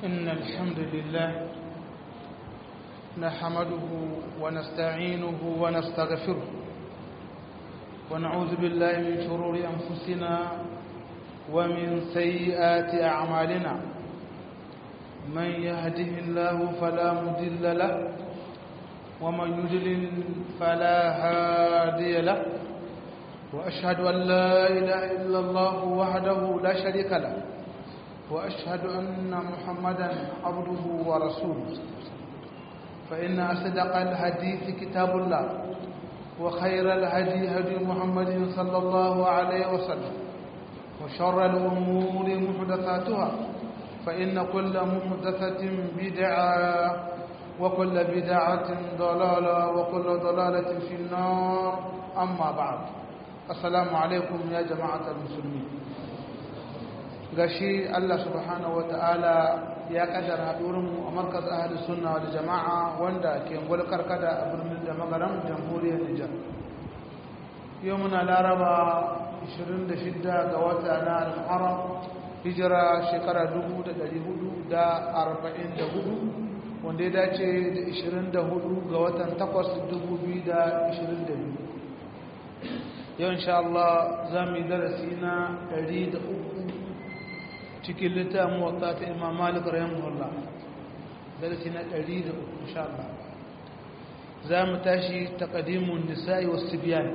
إن الحمد لله نحمده ونستعينه ونستغفره ونعوذ بالله من شرور أنفسنا ومن سيئات أعمالنا من يهده الله فلا مضل له ومن يضلل فلا هادي له وأشهد أن لا إله إلا الله وحده لا شريك له وأشهد أن محمدا عبده ورسوله فإن أصدق الحديث كتاب الله وخير الهدي هدي محمد صلى الله عليه وسلم وشر الأمور محدثاتها فإن كل محدثة بدعة وكل بدعة ضلالة وكل ضلالة في النار أما بعد السلام عليكم يا جماعة المسلمين gashi Allah subhanahu wata'ala ya kaddara haɗurinmu a markaz ahli sunna da jama'a wanda ke gwalkar kada a birnin da magaran jamhuriyar Nijar yau muna laraba 26 ga wata na al-muharram hijira shekara 1444 wanda ya dace da 24 ga watan 8 2022 yau insha Allah za mu yi darasi na 103 cikin littafin wata ta imam malik rahimahullah darasi na 103 insha Allah za mu tashi taqdimun nisa'i was tibyan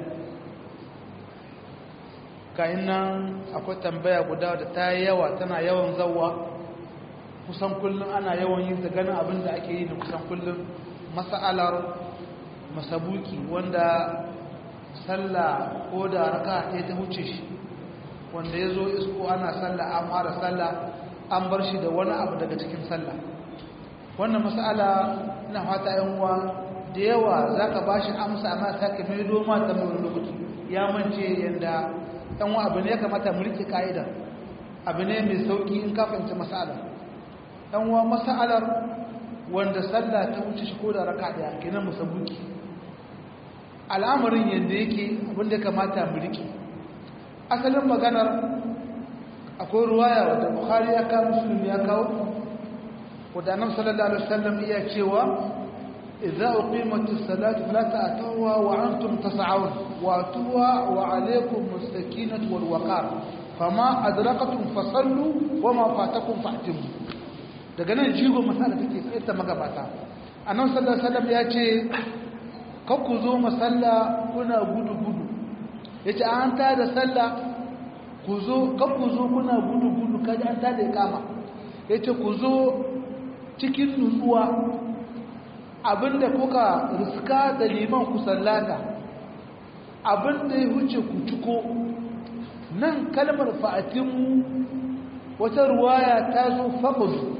kayan nan akwai tambaya guda da ta yi yawa tana yawan zawa kusan kullum ana yawan yin ta ganin abin da ake yi da kusan kullum mas'alar masabuki wanda sallah ko da raka ɗaya ta wuce shi wanda ya zo isko ana sallah an fara sallah an bar shi da wani abu daga cikin sallah wannan mas'ala na fata yan uwa da yawa za ka ba shi amsa amma sake mai doma ta mai lokaci ya mance yadda ɗan wa abu ne ya kamata mu rike ka'ida abu ne mai sauƙi in ka fahimci mas'ala ɗan wa mas'alar wanda sallah ta wuce shi ko da raka ɗaya kenan musabuki al'amarin yadda yake abinda ya kamata mu rike asalin maganar akwai ruwaya wadda bukhari ya kawo musulmi ya kawo wadda annabi sallallahu alaihi wasallam iya cewa idza uqimatis salatu fala ta'tuha wa antum tas'un wa tuwa wa alaykum mustakinatu wal waqar fama adrakatum fasallu wa ma fatakum fa'timu daga nan jigo masala take sai ta magabata annabi sallallahu alaihi wasallam ya ce ku zo masalla kuna gudu-gudu ya ce an ta da sallah ku zo ku zo kuna gudu-gudu kaji an ta da ya kama ya ce ku zo cikin nutsuwa abinda kuka riska da liman ku sallata abinda ya huce ku ciko nan kalmar fa'atinmu wata ruwaya ta zo faƙudu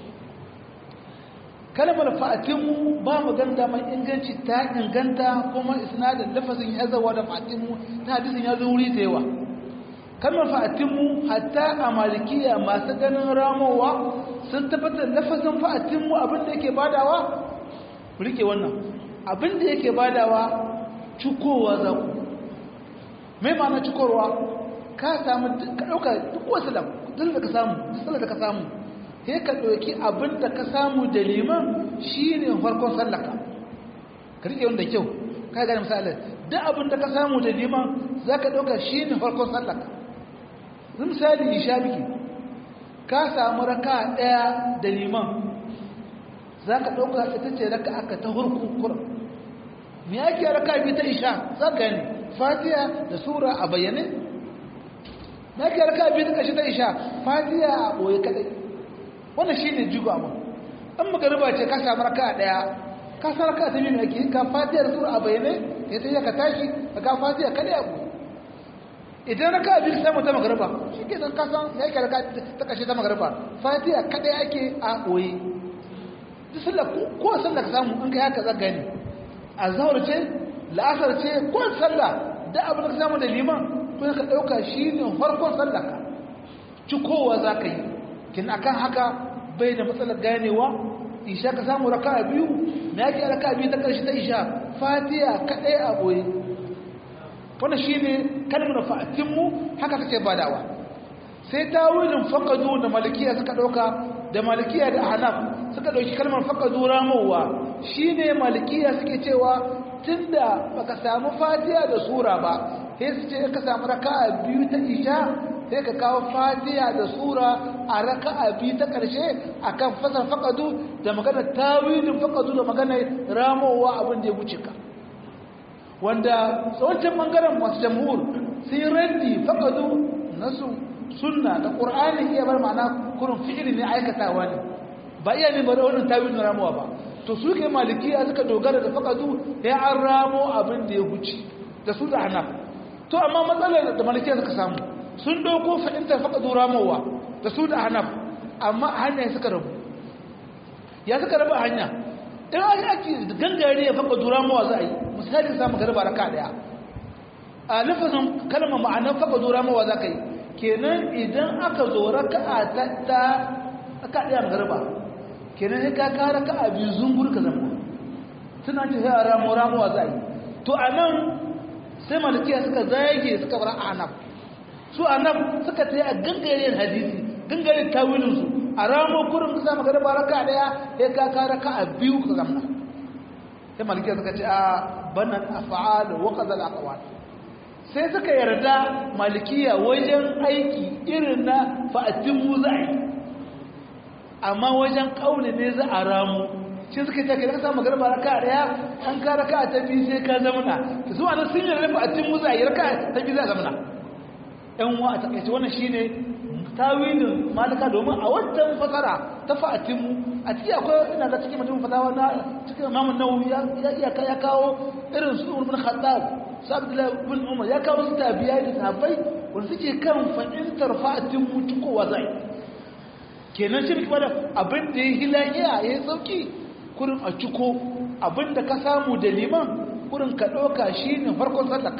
kalmar fa'atinmu ba mu ganda mai inganci ta inganta kuma isnadin lafazin ya zawa da fa'atinmu ta hadisin ya zo wuri da yawa kalmar fa'atinmu hatta a malikiya masu ganin ramowa sun tabbatar lafazin fa'atinmu abinda yake badawa rike wannan abinda yake badawa cikowa za ku mai ma'ana cikowa ka samu ka ɗauka duk wasu da ka samu da ka samu sai ka ɗauki abin da ka samu da liman shi ne farkon sallaka ka riƙe wanda kyau ka gane misali duk abin da ka samu da liman za ka ɗauka shi ne farkon sallaka zai misali isha biki ka samu raka ɗaya da liman za ka ɗauka ita ce raka aka ta hurkun kura me ake raka biyu ta isha za ka gani fatiya da sura a bayyane me ake raka biyu ta ƙashi ta isha fatiya a ɓoye kaɗai wannan shi ne jigo amma an magariba ce ka samu raka daya ka san raka ta biyu ake ka fatiha da sura a bayyane ya ta ka tashi ka ka fatiha kada ya ku idan raka biyu sai ta magariba shi ke nan ka san ya ke raka ta kashe ta magariba fatiha kada ake a boye duk sallah ko sallah ka samu an kai haka za gani azhar ce la'asar ce ko sallah da abin da ka samu da liman ko ka dauka shi ne farkon sallah ka cikowa za ka yi kin akan haka bai da matsalar ganewa isha ka samu raka biyu me yake raka biyu ta karshe ta isha fatiha kadai a boye wannan shine kalmar fa'atinmu haka kace badawa sai tawilin faqadu da malikiya suka dauka da malikiya da ahnaf suka dauki kalmar faqadu ramowa shine malikiya suke cewa tunda baka samu fatiha da sura ba sai su ce ka samu raka'a biyu ta isha sai ka kawo fatiha da sura a raka'a biyu ta karshe akan fasar faqadu da magana tawilin faqadu da magana ramowa abin da ya wuce ka wanda tsawancin bangaren masu jamhur sai raddi faqadu nasu sunna da qur'ani iya bar ma'ana kurin fi'ili ne aikatawa ne ba iya ne bari wannan tawilin ramowa ba to su ke malikiya suka dogara da faqadu ya an ramo abin da ya wuce da su da hanaf to amma matsalar da malikiya suka samu sun dauko fahimtar faqadu ramowa da su da hanaf amma hanya suka rabu ya suka rabu hanya in aka ake gangare ya faqadu ramowa za a yi misali samu garba raka daya a lafazin kalmar ma'anar faqadu ramowa za ka yi kenan idan aka zo raka'a ta ta aka daya garba kenan sai ka kara ka a biyu zungur ka zama suna ce sai a ramo ramuwa za a yi to a nan sai malikiya suka zage suka bar anab su anab suka ta yi a gangarin hadisi gangarin tawilinsu a ramo kurin ka samu garba raka daya sai ka kara ka a biyu ka zama sai malikiya suka ce a banan afa'al wa qadal aqwal sai suka yarda malikiya wajen aiki irin na fa'atimu za'i amma wajen kauli ne za a ramu shi suka ce ka samu garba raka daya an ka raka ta biyu sai ka zamana to su anan sun yarda fa'atimu za'i raka ta biyu za a zamana ɗan wa a takaice wannan shine tawilin malika domin a wancan fasara ta fa'atimu a ciki akwai ina ga cikin mutum fatawa na cikin imamu nawawi ya iya ya kawo irin su ibn khattab su abdullahi ibn umar ya kawo su tabiya da sahabbai wanda suke kan fahimtar fa'atimu cikowa zai kenan shi kuma da abin da ya hilaniya ya yi sauki kurin a ciko abin da ka samu da liman kurin ka ɗauka shi ne farkon sallaka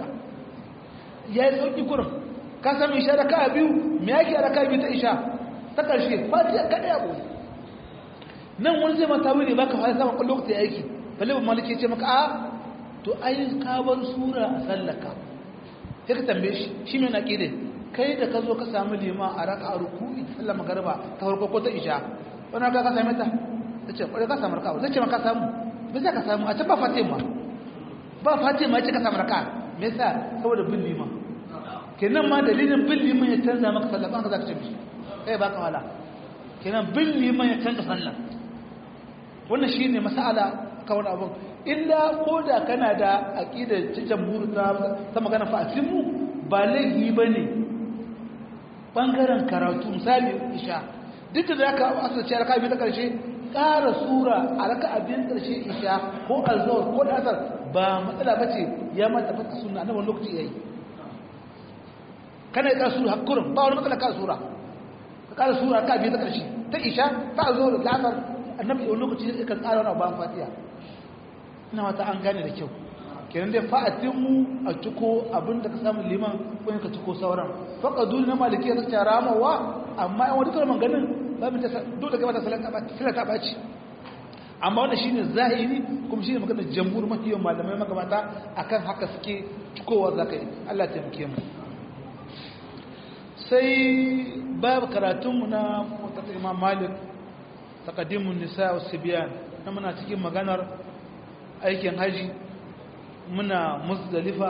ya yi sauki kurin ka sami isha da ka biyu me yake da ka biyu ta isha ta ƙarshe fatiha kaɗai abu nan wani zai mata wuri baka fara samun kwallo ta aiki balle ban maliki ce maka a to ai ka bar sura a sallaka sai ka tambaye shi shi mai naƙidin kai da ka zo ka samu liman a raka a ruku'i ta sallama garba ta farko ko ta isha wani ka ka same ta ta ce kwarai ka samu raka'a zai ce ma ka samu bai za ka samu a can ba fatima ba fatima ya ce ka samu raka'a me yasa saboda bin liman kenan ma dalilin bin liman ya canza maka sallah ba ka za ka ce mishi kai ba ka wala kenan bin liman ya canza sallah wannan shi ne masala kawai abin illa ko da kana da aƙidar cikin buru ta magana fa'atinmu ba laifi ba ne ɓangaren karatu misali isha duk da aka asirce raka biyu ta ƙarshe ƙara sura a raka abin ƙarshe isha ko alzawar ko da asar ba matsala ba ce ya mata fata suna na wani lokaci ya yi kana yi ƙara sura hakurin ba wani matsala ƙara sura ka ƙara sura raka biyu ta ƙarshe ta isha ta alzawar da asar annabi wani lokaci ya kan tsara wani bayan fatiha ina wata an gane da kyau kenan dai fa'atin mu a ciko abin da ka samu liman ko ka ciko sauran faqadu na maliki ya tsaya ramawa amma yan wani kalman ganin babin ta dole ga mata salata baci amma wannan shine zahiri kuma shine magana jamhur mafiyan malamai magabata akan haka suke cikowa zakai Allah ta taimake mu sai babu karatunmu na mutaka imam malik takaddimun nisa wa sibiyan na muna cikin maganar aikin haji muna muzdalifa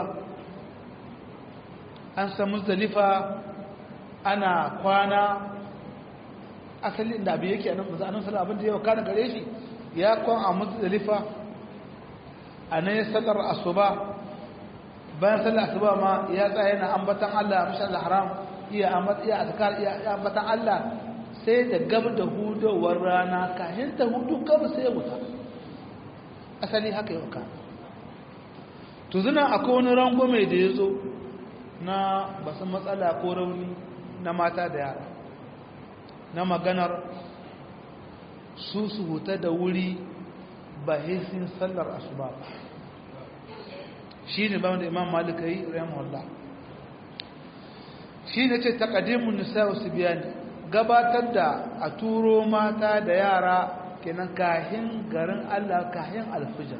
an san muzdalifa ana kwana asalin da abu yake anan maza anan sallar abin da yawa kana gare shi ya kwan a muzdalifa a nan ya sallar asuba bayan sallar asuba ma ya tsaya yana ambatan Allah mashi Allah haram iya azkar iya ambatan Allah sai da gab da hudowar rana kayan ta hudu gab sai wuta asali haka yau ka to zina akwai wani rangwame da ya zo na basu matsala ko rauni na mata da yara na maganar su su huta da wuri ba hesin sallar asuba ba shi ne ba wanda imam malika yi rahimahullah shi ne ce takadimun nisa wasu biyani gabatar da a turo mata da yara kenan kahin garin Allah kahin alfijar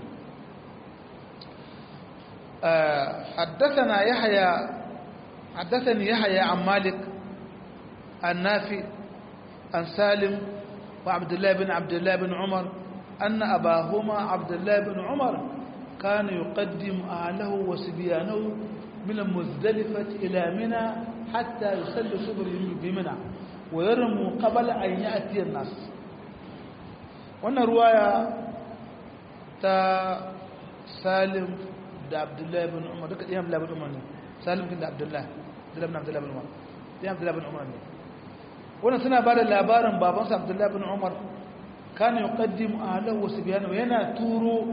حدثنا يحيى حدثني يحيى عن مالك an nafi an salim wa abdullahi bin abdullahi bin umar أن أباهما عبد الله بن عمر كان يقدم أهله وسبيانه من المزدلفة إلى منى حتى يصلي صبر بمنى ويرموا قبل أن يأتي الناس وانا رواية تا سالم دا عبد الله بن عمر دكت إيام الله بن عمر سالم كنت عبد الله عبد الله بن عبد الله بن عمر إيام عبد الله بن عمر وانا سنة بعد الأبارن بابانس عبد الله بن عمر كان يقدم أهله وسبيانه yana turo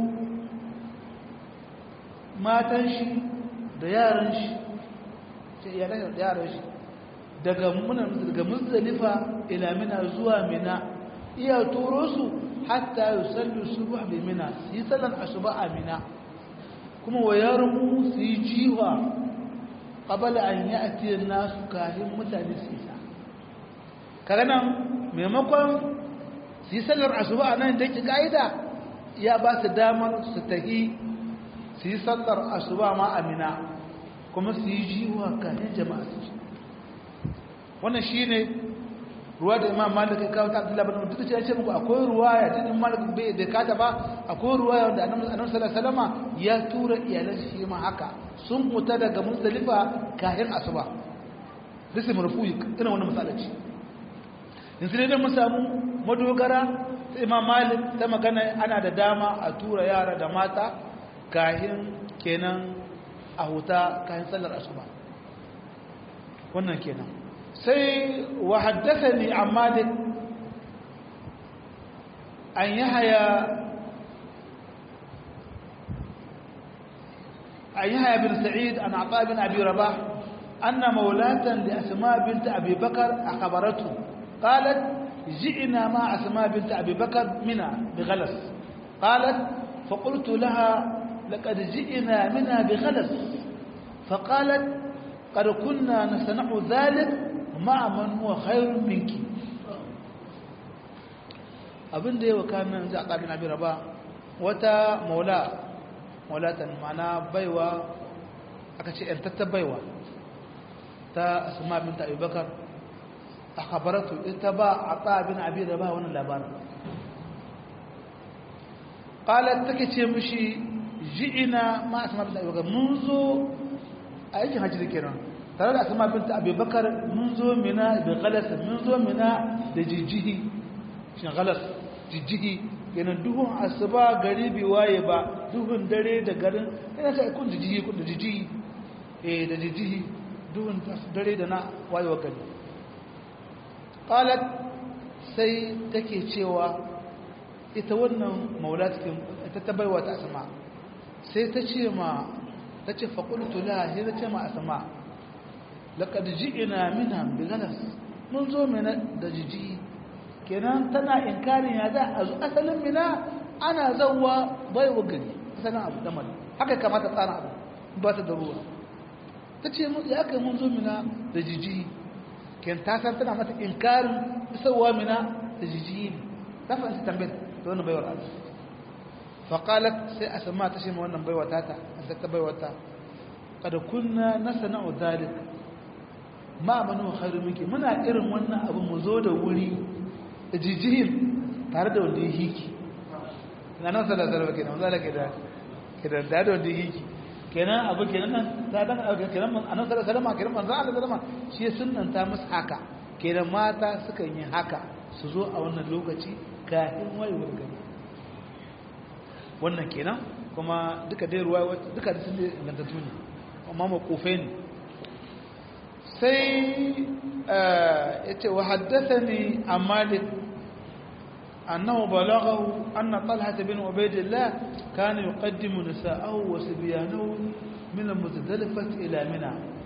matan shi da yaran shi sai iyalan da yaran shi daga muna daga muzdalifa ila mina zuwa mina iya turo su hatta yusallu subh bi mina su yi sallan asuba a mina kuma wa yarmu su yi jiwa qabala an ya'ti an-nasu kahin mutane su isa kaga nan maimakon su yi sallar asuba a nan da ke ka'ida ya ba su damar su tahi su yi sallar asuba ma amina kuma su yi jiwa kanin jama'a su ci wannan shi ne ruwa da imam malik ya kawo ta abdullahi bin duk da ce muku akwai ruwa ya ta imam malik bai da kata ba akwai ruwa ya wanda annabi sallallahu alaihi ya tura iyalan shi ma haka sun fita daga muzdalifa kayan asuba bisa marfu'i ina wannan misalaci yanzu dai mun samu madogara ta imam malik ta magana ana da dama a tura yara da mata kahin kenan a huta kayan sallar asuba wannan kenan sai wa haddathani an malik an yahaya an yahaya bin sa'id an ata bin abi rabah anna maulatan li asma bint abi bakar akhbaratu qalat جئنا مع أسماء بنت أبي بكر منها بغلس قالت فقلت لها لقد جئنا منها بغلس فقالت قد كنا نصنع ذلك مع من هو خير منك abin da yawa kamin za a ƙabin abin raba wata maula maulatan mana baiwa aka ce ‘yantattar baiwa ta asma binta abubakar a kabaratu ita ba a tsabin abin da ba wani labarin ƙalar take ce mushi ji'ina ma a sama bin abubakar mun zo a yakin hajji da kenan tare da asama bin abubakar mun zo mina da galasa mun zo mina da jijjihi shi galas jijjihi kenan duhun asuba gari bi waye ba duhun dare da garin yana sai kun jijjihi kun da jijjihi eh da jijjihi duhun dare da na wayewa gari qalat sai take cewa ita wannan maulatikin ita ta baiwa ta asma sai ta ce ma ta ce faƙultu la sai ta ce ma asma laqad ji'na minha bi galas mun zo mina da jiji kenan tana inkarin ya za a zo asalin mina ana zawwa baiwa gari asalin abu damar haka kamata tsara abu ba ta da ruwa ta ce ya kai mun zo mina da jiji ken ta san tana mata inkarin isowa mina da jiji ne ta fahimci tambayar da wani baiwar Allah faƙalat sai a sama ta shima wannan baiwa tata a ta baiwa ta kada kunna na sana'u zalik ma manu khairu miki muna irin wannan abu mu zo da wuri da jijihin tare da wanda ya hiki na nan sada zarba kenan wanda ke da ke da da wanda ya hiki kenan abu kenan nan da dan abu kenan man anan sada salama kenan manzo Allah sallama shi sunnanta musu haka kenan mata sukan yi haka su zo a wannan lokaci kafin wayewar gari wannan kenan kuma duka dai ruwa duka da sun ingantattu ne amma makofai ne sai ya ce wa haddasa ne a malik annahu balaghahu anna talha bin ubaidillah kana yuqaddimu nisa'ahu wa sibyanahu min al-muzdalifah ila mina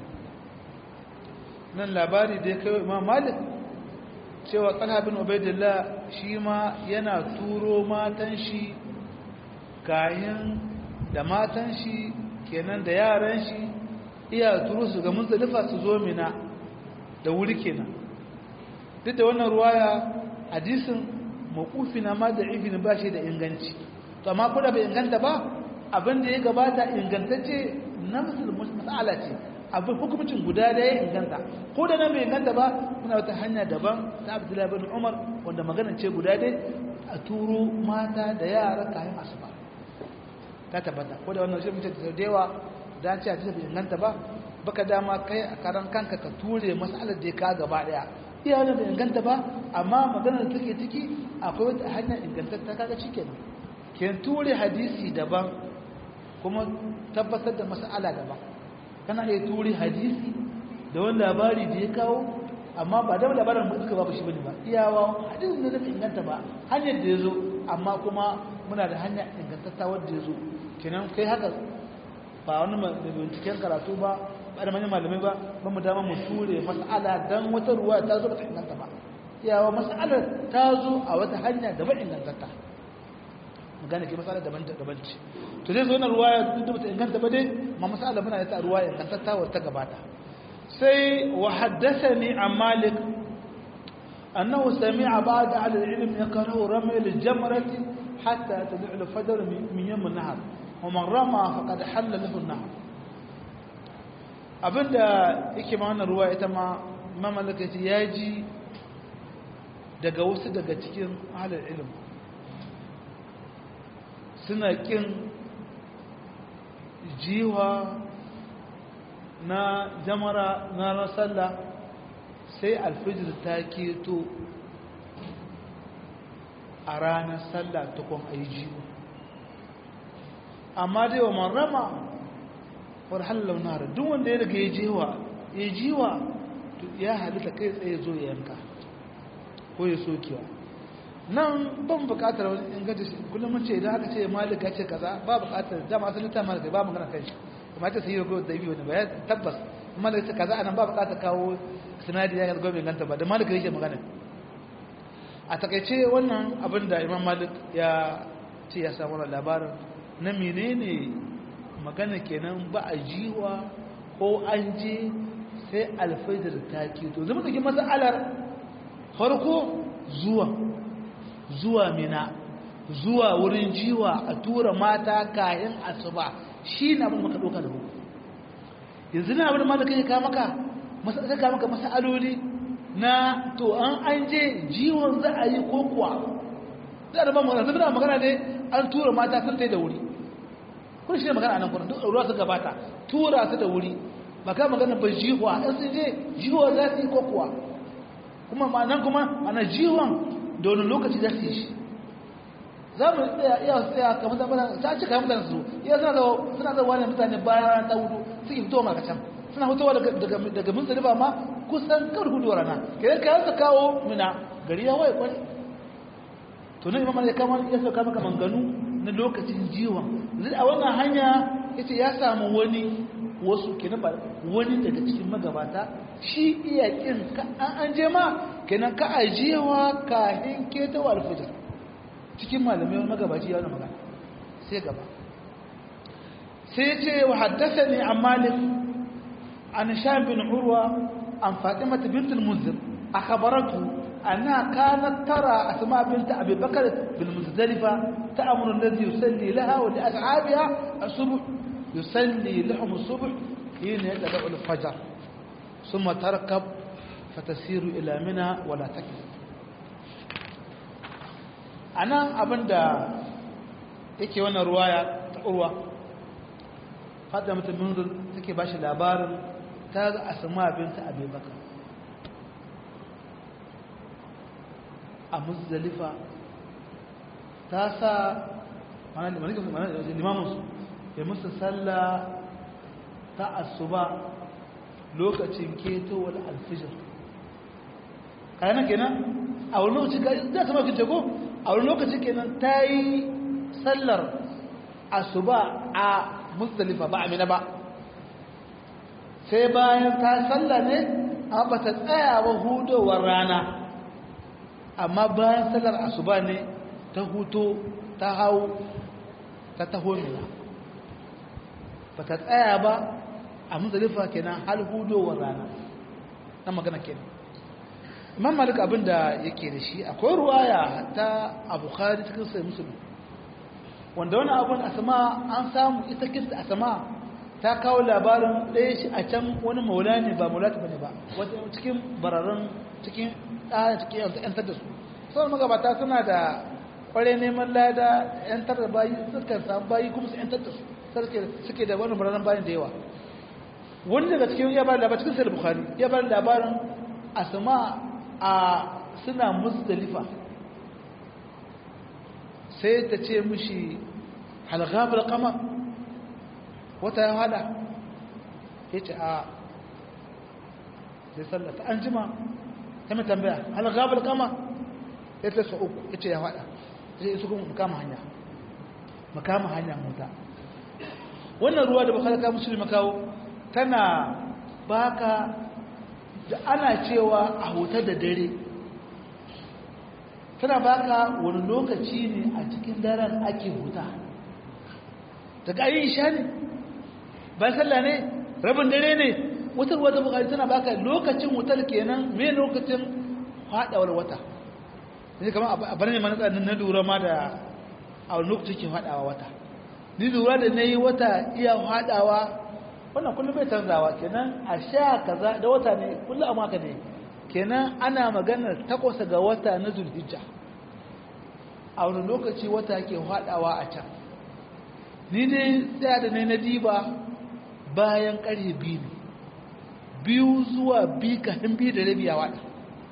nan labari da ya kai imam malik cewa talha bin ubaidillah shi ma yana turo matan shi kayan da matan shi kenan da yaran shi iya turo su ga muzdalifa su zo mina da wuri kenan duk da wannan ruwaya hadisin mawqufi na ma da ibn ba shi da inganci to amma ko da bai inganta ba abin da ya gabata ingantacce na masala ce abin hukumcin guda da ya inganta ko da nan bai inganta ba muna wata hanya daban ta abdullahi bin umar wanda magana ce guda dai a turo mata da yara kayan asuba ta tabbata ko da wannan shi mutum da yawa da ce a bai inganta ba baka dama kai a karan kanka ka ture masalar da ka gaba daya iya wannan bai inganta ba amma maganar da take ciki akwai wata hanya ingantatta kaga shikenan ken ture hadisi daban kuma tabbatar da mas'ala daban kana iya ture hadisi da wani labari da ya kawo amma ba da labarin mutuka babu shi bane ba iyawa hadisin da zai inganta ba hanyar da ya zo amma kuma muna da hanya ingantatta wadda ya zo kenan kai haka ba wani mai binciken karatu ba ba da manyan malamai ba ba mu dama mu ture mas'ala dan wata ruwa ta zo ba ta inganta ba iyawa mas'alar ta zo a wata hanya da ba ingantatta magana ke matsala daban daban ce to zai zo na ruwaya duk da bata inganta ba dai ma masala muna da ta ruwaya ingantatta wa ta gabata sai wa haddathani an malik annahu sami'a ba'd ahli al-ilm yakrahu ramy al-jamrati hatta tad'u al-fajr min yawm an-nahar wa man rama faqad halla lahu an-nahar abinda yake ma wannan ruwaya ita ma mamalaka ya ji daga wasu daga cikin ahli al-ilm suna ƙin jiwa na jamara na rasalla sai alfijir ta keto a ranar sallah tukun a yi jiwa amma dai wa marama war hallau nara duk wanda ya daga ya jiwa ya jiwa ya halitta kai tsaye zo ya yanka ko ya sokewa nan ban bukatar wani inganta shi kullum mun ce idan aka ce malik ya ce kaza ba bukatar dama sun ta malik ba magana kai shi kuma ta sayi ko da biyu ne ba tabbas malik ce kaza anan ba bukatar kawo sinadi ya ga gobe inganta ba da malik yake magana a takaice wannan abin da imam malik ya ce ya samu labarin na menene magana kenan ba a jiwa ko an je sai alfaidar ta keto zama take masalar farko zuwa zuwa mina zuwa wurin jiwa a tura mata kayan asuba shi na abin maka ɗauka da hukum yanzu na abin da kai ka maka ka maka masaloli na to an an je jiwon za a yi ko kuwa za a ba magana zai da magana ne an tura mata sun tai da wuri kun shi ne magana a nan kwanan duk ruwa su gabata tura su da wuri ba ka magana ba jiwa an sun je jiwa za su yi ko kuwa kuma ma nan kuma ana jiwon da wani lokaci za su yi shi za mu tsaya iya tsaya kamar zama ta ci kamar mutane su iya suna da suna da wani mutane bayan ta hudu suke fitowa maka can suna fitowa daga daga muzdalifa ma kusan kawai hudu rana kidan kayan su kawo mina gari ya waye kwani to nan imam ya kama ya sauka maka manganu na lokacin jiwa zai a wannan hanya yace ya samu wani wasu kenan ba wani daga cikin magabata shi iya kin ka an je ma kenan ka ajiyewa kahin ketawa alfijir cikin malamai wani magabaci ya wani magana sai gaba sai ce wa haddasa ne an malik an sha bin urwa an fatima ta bintul munzir a khabaratu anna kanat tara asma bint abi bakr bil muzdalifa ta'muru alladhi yusalli laha wa li ashabiha as-subh yusalli lahum as-subh hina yatada'u al-fajr thumma tarkab fatasiru ila mina wala takif anan abinda yake wannan ruwaya ta urwa fadda mutum munzul take bashi labarin ta ga asma binta abubakar a muzdalifa ta sa limaminsu ya musu sallah ta asuba lokacin ketowar alfijir kayanan kenan a wani lokaci za su mafi jago a wani lokaci kenan ta yi sallar asuba a musdalifa ba amina ba sai bayan ta sallar ne a ba ta tsaya ba hudowar rana amma bayan sallar asuba ne ta huto ta hau ta taho mina ba ta tsaya ba a musdalifa kenan hal hudowar rana na magana kenan imam malik abin da yake da shi akwai ruwaya ta a bukhari cikin sai musulun wanda wani abin asama an samu ita kirta asama ta kawo labarin ɗaya shi a can wani maula ne ba maula ta bane ba wata cikin bararren cikin ɗaya cikin yantar da su sauran magabata suna da kware neman lada yantar da bayi suka samu bayi kuma su yantar da su suke da wani bararren bayan da yawa wani daga cikin ya bada labarin cikin sayar bukari ya bada labarin asama a suna musdalifa sai ta ce mishi halgabar kama wata ya hada ya ce a sai sallata an jima ta mai tambaya halgabar kama ya ce sa uku ya ce ya hada ya ce su kuma makama hanya makama hanya mota wannan ruwa da bakalaka musulmi makawo tana baka da ana cewa a huta da dare tana baka wani lokaci ne a cikin daren ake huta daga ayin isha ne bayan sallah ne rabin dare ne wutar wata bukari tana baka lokacin wutar kenan mai lokacin haɗawar wata ne kama a bar ne mana tsanin na lura ma da a wani lokacin ke haɗawa wata ni lura da na yi wata iya haɗawa wannan kullum bai canzawa kenan a sha kaza da wata ne kullum a maka ne kenan ana maganar takwas ga wata na zulhijja a wani lokaci wata ke haɗawa a can ni ne tsaya da ne na diba bayan ƙarfe biyu ne biyu zuwa biyu kafin biyu da rabi a waɗa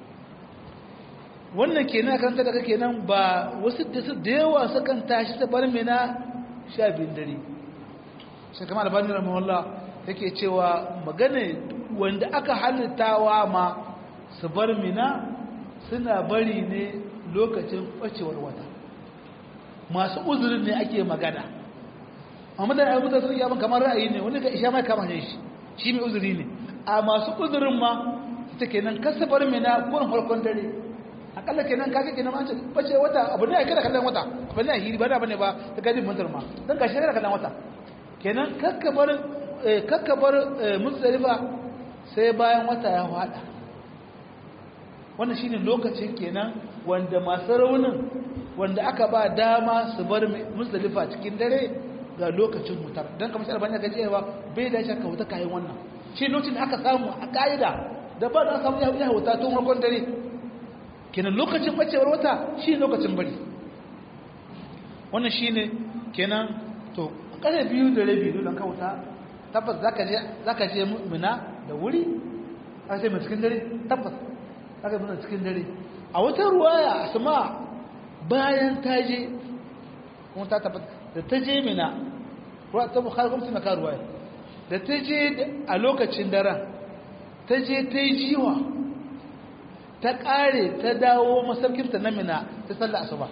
wannan kenan karanta daga kenan ba wasu da yawa sukan tashi ta bar mena sha biyun dare shi kama albanin ramawallah yake cewa magana wanda aka halittawa ma su bar mina suna bari ne lokacin ɓacewar wata masu uzurin ne ake magana amma da ayyukan sun yi kamar ra'ayi ne wani ga isha mai kama ne shi shi mai uzuri ne a masu uzurin ma ita kenan kasa bar mina kurin farkon dare akalla kenan kaga kenan ma ce bace wata abu ne kada kallon wata abu ne hiri ba da bane ba ta gadi mantar ma dan gashi kada kallon wata kenan kakkabar kakkabar muzdalifa sai bayan wata ya fada wannan shine lokacin kenan wanda masu raunin wanda aka ba dama su bar muzdalifa cikin dare ga lokacin wutar don kamar shi albani ga cewa bai da shakka wuta kayan wannan shi lokacin aka samu a ka'ida da ba da samu ya wuta tun farkon dare kenan lokacin bacewar wata shi lokacin bari wannan shi ne kenan to kare biyu da rabi don ka wuta tabbas za ka je muna da wuri a sai mai cikin dare tabbas za ka muna cikin dare a wata ruwaya a sama bayan ta je kuma ta tabbata da ta je mina ruwa ta bukhari kuma suna karuwa da ta je a lokacin daren ta je ta yi jiwa ta ƙare ta dawo masarkinta na mina ta salla asuba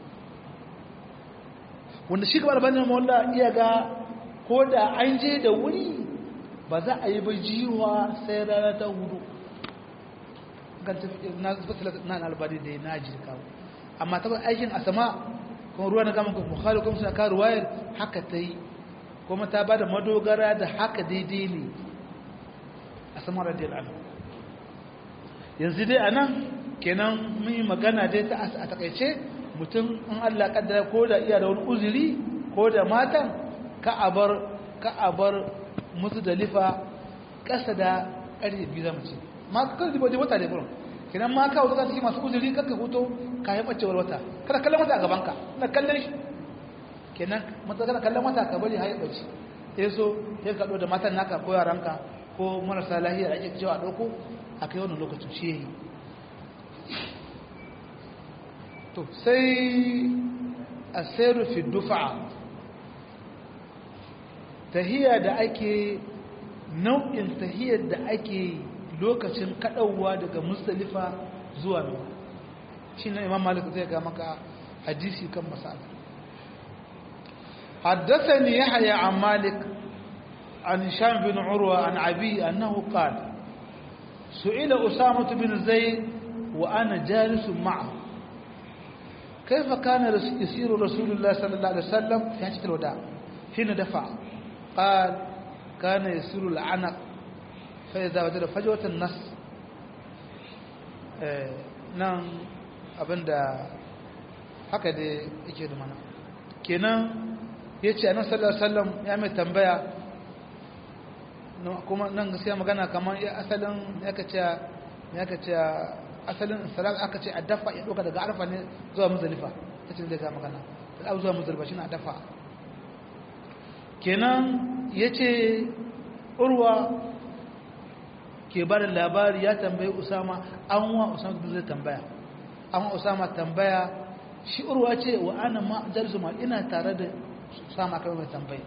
wanda shi kamar banin mawalla iya ga ko da an je da wuri ba za a yi ba jiwa sai rana ta hudu na albari da na jirkawo amma ta aikin asama kuma ruwa na gama bukhari kuma suna kawo ruwayar haka ta yi kuma ta ba da madogara da haka daidai ne a saman radiyar anu yanzu dai a nan kenan mun yi magana dai ta a takaice mutum in allah kaddara ko da iya da wani uzuri ko da matan ka a bar musu da lifa ƙasa da ƙarfe biyu zama ce ma kan zibo dai wata da burin kenan ma kawo zaka cikin masu uzuri kakka hoto kayan bacewar wata kada kallon wata a gabanka na kallon shi kenan mata kana kallon wata ka bari haye bace sai so sai ka da matan naka ko yaranka ko marasa lahiya da ake cewa a dauko a kai wannan lokacin shi yayi to sai asiru fi dufa tahiya da ake nau'in tahiyar da ake lokacin kadawa daga mustalifa zuwa mina shi ne imam malik zai ga maka hadisi kan masala حدثني يحيى عن مالك عن هشام بن عروة عن أبي أنه قال سئل أسامة بن زيد وأنا جالس معه كيف كان يسير رسول الله صلى الله عليه وسلم في حجة الوداع حين دفع قال كان يسير العنق فإذا وجد فجوة النص nan abinda haka da yake da mana kenan ya ce annan sallallahu alaihi ya mai tambaya kuma nan gaskiya magana kamar asalin ya ka ce ya ka ce asalin salat aka ce a dafa ya ɗauka daga arfa ne zuwa muzalifa ta ce zai ga magana da zuwa muzalifa shi na dafa kenan ya ce urwa ke ba da labari ya tambayi usama an wa usama zai tambaya an wa usama tambaya shi urwa ce wa ana ma jalisu ma ina tare da usama kai mai tambayi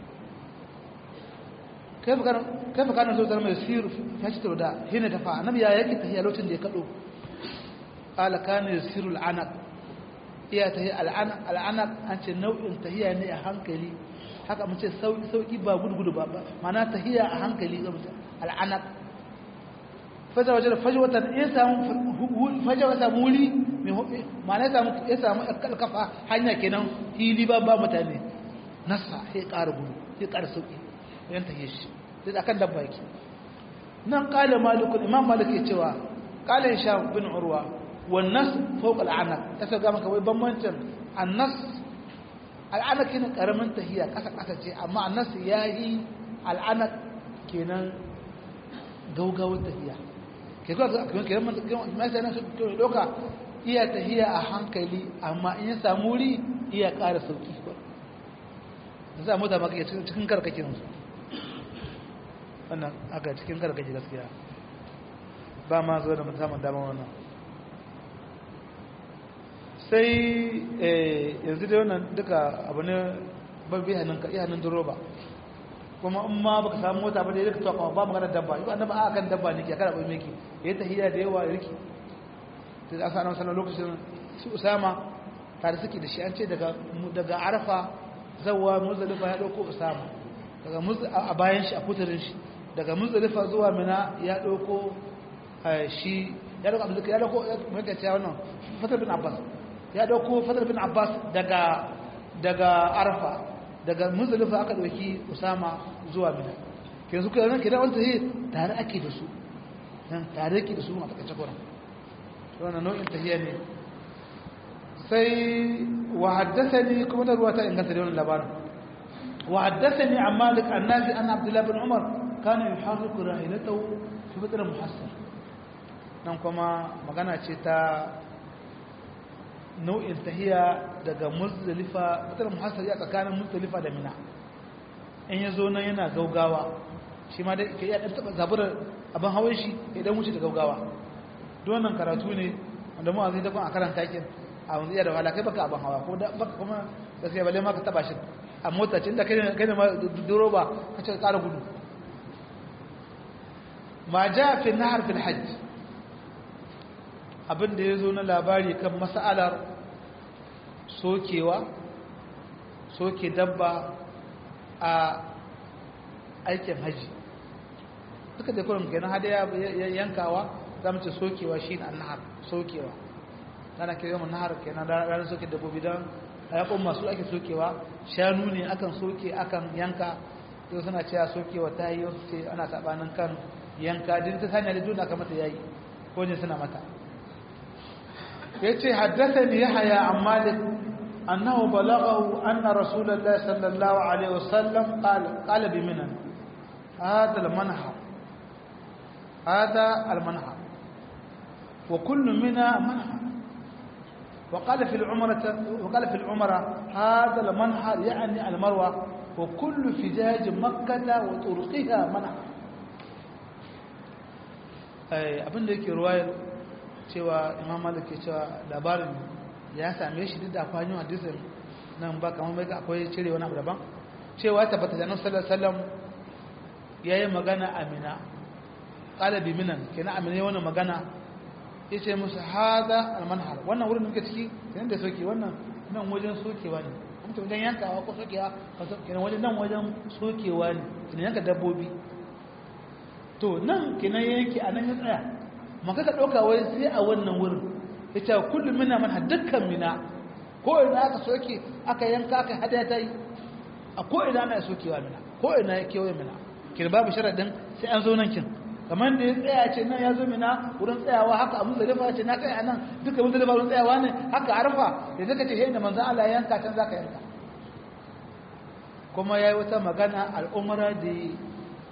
kai fa kana zo zama yasiru ya ci da hina ta fa annabi ya yake tahiya lokacin da ya kado qala kana yasiru al'anaq iya tahiya al'anaq al'anaq an ce nau'in tahiya ne a hankali haka mun ce sauki sauki ba gudu ba mana tahiya a hankali ga mutum al'anaq fajar wajen fajwatan ya samu fajar wata muri mana ya samu ya samu kalkafa hanya kenan hili ba ba mutane nasa sai ƙara gudu sai ƙara sauki yan tahiya shi sai akan dabba yake nan qala malikul imam malik ya cewa qala hisham bin urwa wan nas fawqa al'anaq ta ga maka wai bambancin annas al'anak kenan karamin tahiya kasa kasa ce amma annas yayi al'anak kenan gaugawar tahiya ke ga kuma kenan man mai sai nan su doka iya tahiya a hankali amma in ya samu wuri iya ƙara sauki ko da za mu da maka cikin karkakin su wannan aka cikin karkakin gaskiya ba ma zo da musamman dama wannan sai yanzu da wannan duka abu ne babbi hannun ka iya hannun duroba kuma in ma baka samu mota ba da ya tuwa ba magana dabba yi annaba a kan dabba ne ke kada bai miki ya tahiyya da yawa riki ta da asa nan sanar lokacin su usama tare suke da shi an ce daga daga arafa zawwa muzdalifa ya dauko usama daga a bayan shi a kuturin shi daga muzdalifa zuwa mina ya dauko shi ya dauko abin ya dauko mai ka cewa wannan fatar bin abbas ya dauko fadar bin abbas daga daga arfa daga muzdalifa aka dauki usama zuwa mina ke su kai nan kidan wanda yi tare ake da su nan tare ake da su a takaice kuran wannan nau'in tahiyya ne sai wa haddathani kuma da ruwata inganta da wannan labarin wa haddathani an malik annabi an abdullah bin umar kana yuharriku rahilatahu fi badr muhassar nan kuma magana ce ta nau'in tahiya daga muzdalifa mutar muhassar ya tsakanin muzdalifa da mina in ya zo nan yana gaugawa shi ma dai ka iya ɗan taɓa zaburar abin hawan shi ya ɗan wuce da gaugawa don wannan karatu ne wanda mu a zai daban a karanta kin a wanzu iya da wahala kai baka abin hawa ko da baka kuma gaskiya balle ma ka taɓa shi a mota ce inda kai ne ma duro ba ka ce ƙara gudu ma ja fi nahar fil hajj abin da ya zo na labari kan mas'alar sokewa soke dabba a aikin haji duka da kurin kenan hada ya yankawa za mu ce sokewa shi ne annahar sokewa tana kira yawan nahar kenan ranar soke dabbobi don ayakon masu ake sokewa shanu ne akan soke akan yanka yau suna cewa sokewa ta yi wasu ce ana sabanin kan yanka din ta sanya da juna kamata ya yi ko ne suna mata yace haddathani yahya an malik annahu balaghahu anna rasulullahi sallallahu alaihi wasallam qala qala bi minan hada al manhar hada al manhar wa kullu mina manhar وقال في العمرة وقال في العمرة هذا المنحر يعني المروة وكل فجاج مكة وطرقها منحر abin da yake ruwayar cewa imam malik ke cewa labarin ya same shi duk da kwanyon hadisin nan ba kamar mai akwai cire wani abu daban cewa tabbata da annabi sallallahu alaihi wasallam yayi magana amina qala bi minan kenan amina yayi wannan magana yace musu hada almanhar wannan wurin da muke ciki kenan da soke wannan nan wajen sokewa ne kuma wajen yankawa ko sokewa kenan wajen nan wajen sokewa ne kenan yanka dabbobi to nan kenan yanki a nan ya tsaya maka ka ɗauka wai sai a wannan wurin ya ce kullum mina mana dukkan mina ko ina aka soke aka yanka aka hada ta yi a ko ina ana sokewa mina ko ina ya kewaye mina kin babu sharaɗin sai an zo nan kin kamar da ya tsaya ce nan ya zo mina wurin tsayawa haka a muzdalifa ce na tsaya nan duka muzdalifa wurin tsayawa ne haka arfa da zaka ce sai da manzon Allah ya yanka can zaka yanka kuma yayi wata magana al'umra da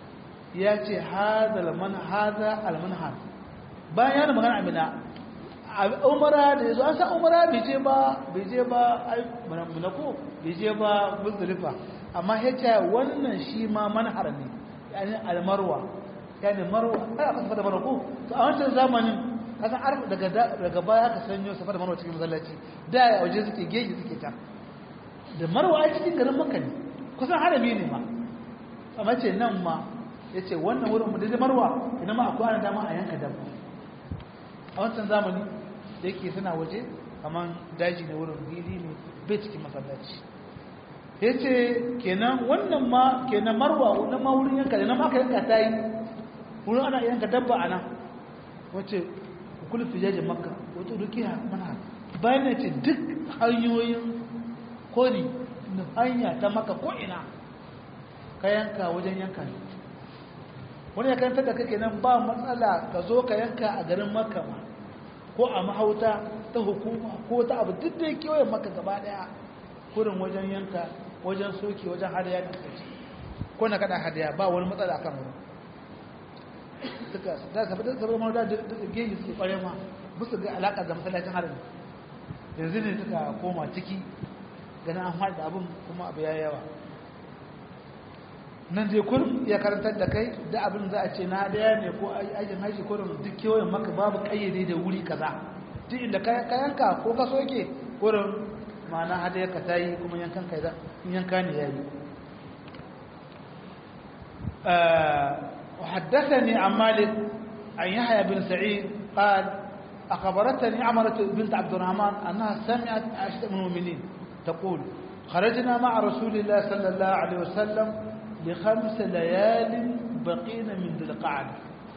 ya ce hada almanhar bayan yana magana amina umara da ya zo an san umara bai je ba bai je ba munako bai je ba muzdalifa amma ya ce wannan shi ma manhar ne yani almarwa yani marwa ai aka tafi da marwa ko to a wancan zamanin kasan arfa daga daga baya aka sanyo safa da marwa cikin masallaci da ya waje suke geji suke ta da marwa a cikin garin makka ne kusan harami ne ma amma ce nan ma ya ce wannan wurin mu da marwa ina ma akwai ana dama a yanka dabba a wancan zamani da yake suna waje kamar daji ne wurin fili ne bai cikin masallaci ya ce kenan wannan ma kenan marwa wannan ma wurin yanka da ma aka yanka ta yi wurin ana yanka dabba a nan wacce kula fijajin makka wata dukiya mana bayan ya ce duk hanyoyin kori na hanya ta maka ko'ina ka yanka wajen yanka ne wani ya karanta da kake nan ba matsala ka zo ka yanka a garin makka ma ko a mahauta ta hukuma ko ta abu duk da kewayen maka gaba daya kurin wajen yanka wajen soke wajen hadaya da kaci ko na kada hadaya ba wani matsala akan wurin suka da ka fita saboda mawada da geji suke kware ma bisa ga alaka da masallacin harin yanzu ne suka koma ciki ganin an haɗa abin kuma abu ya yawa nan dai kurin ya karantar da kai da abin za a ce na daya ne ko ajin haji ko duk kewayen maka babu kayyade da wuri kaza duk inda ka yanka ko ka soke kurin ma'ana hada ka ta yi kuma yankan kai za in yanka ne ya yi وحدثني عن مالك عن يحيى بن سعيد قال أخبرتني عمرة بنت عبد الرحمن أنها سمعت عائشة من المؤمنين تقول خرجنا مع رسول الله صلى الله عليه وسلم لخمس ليال بقين من ذي القعدة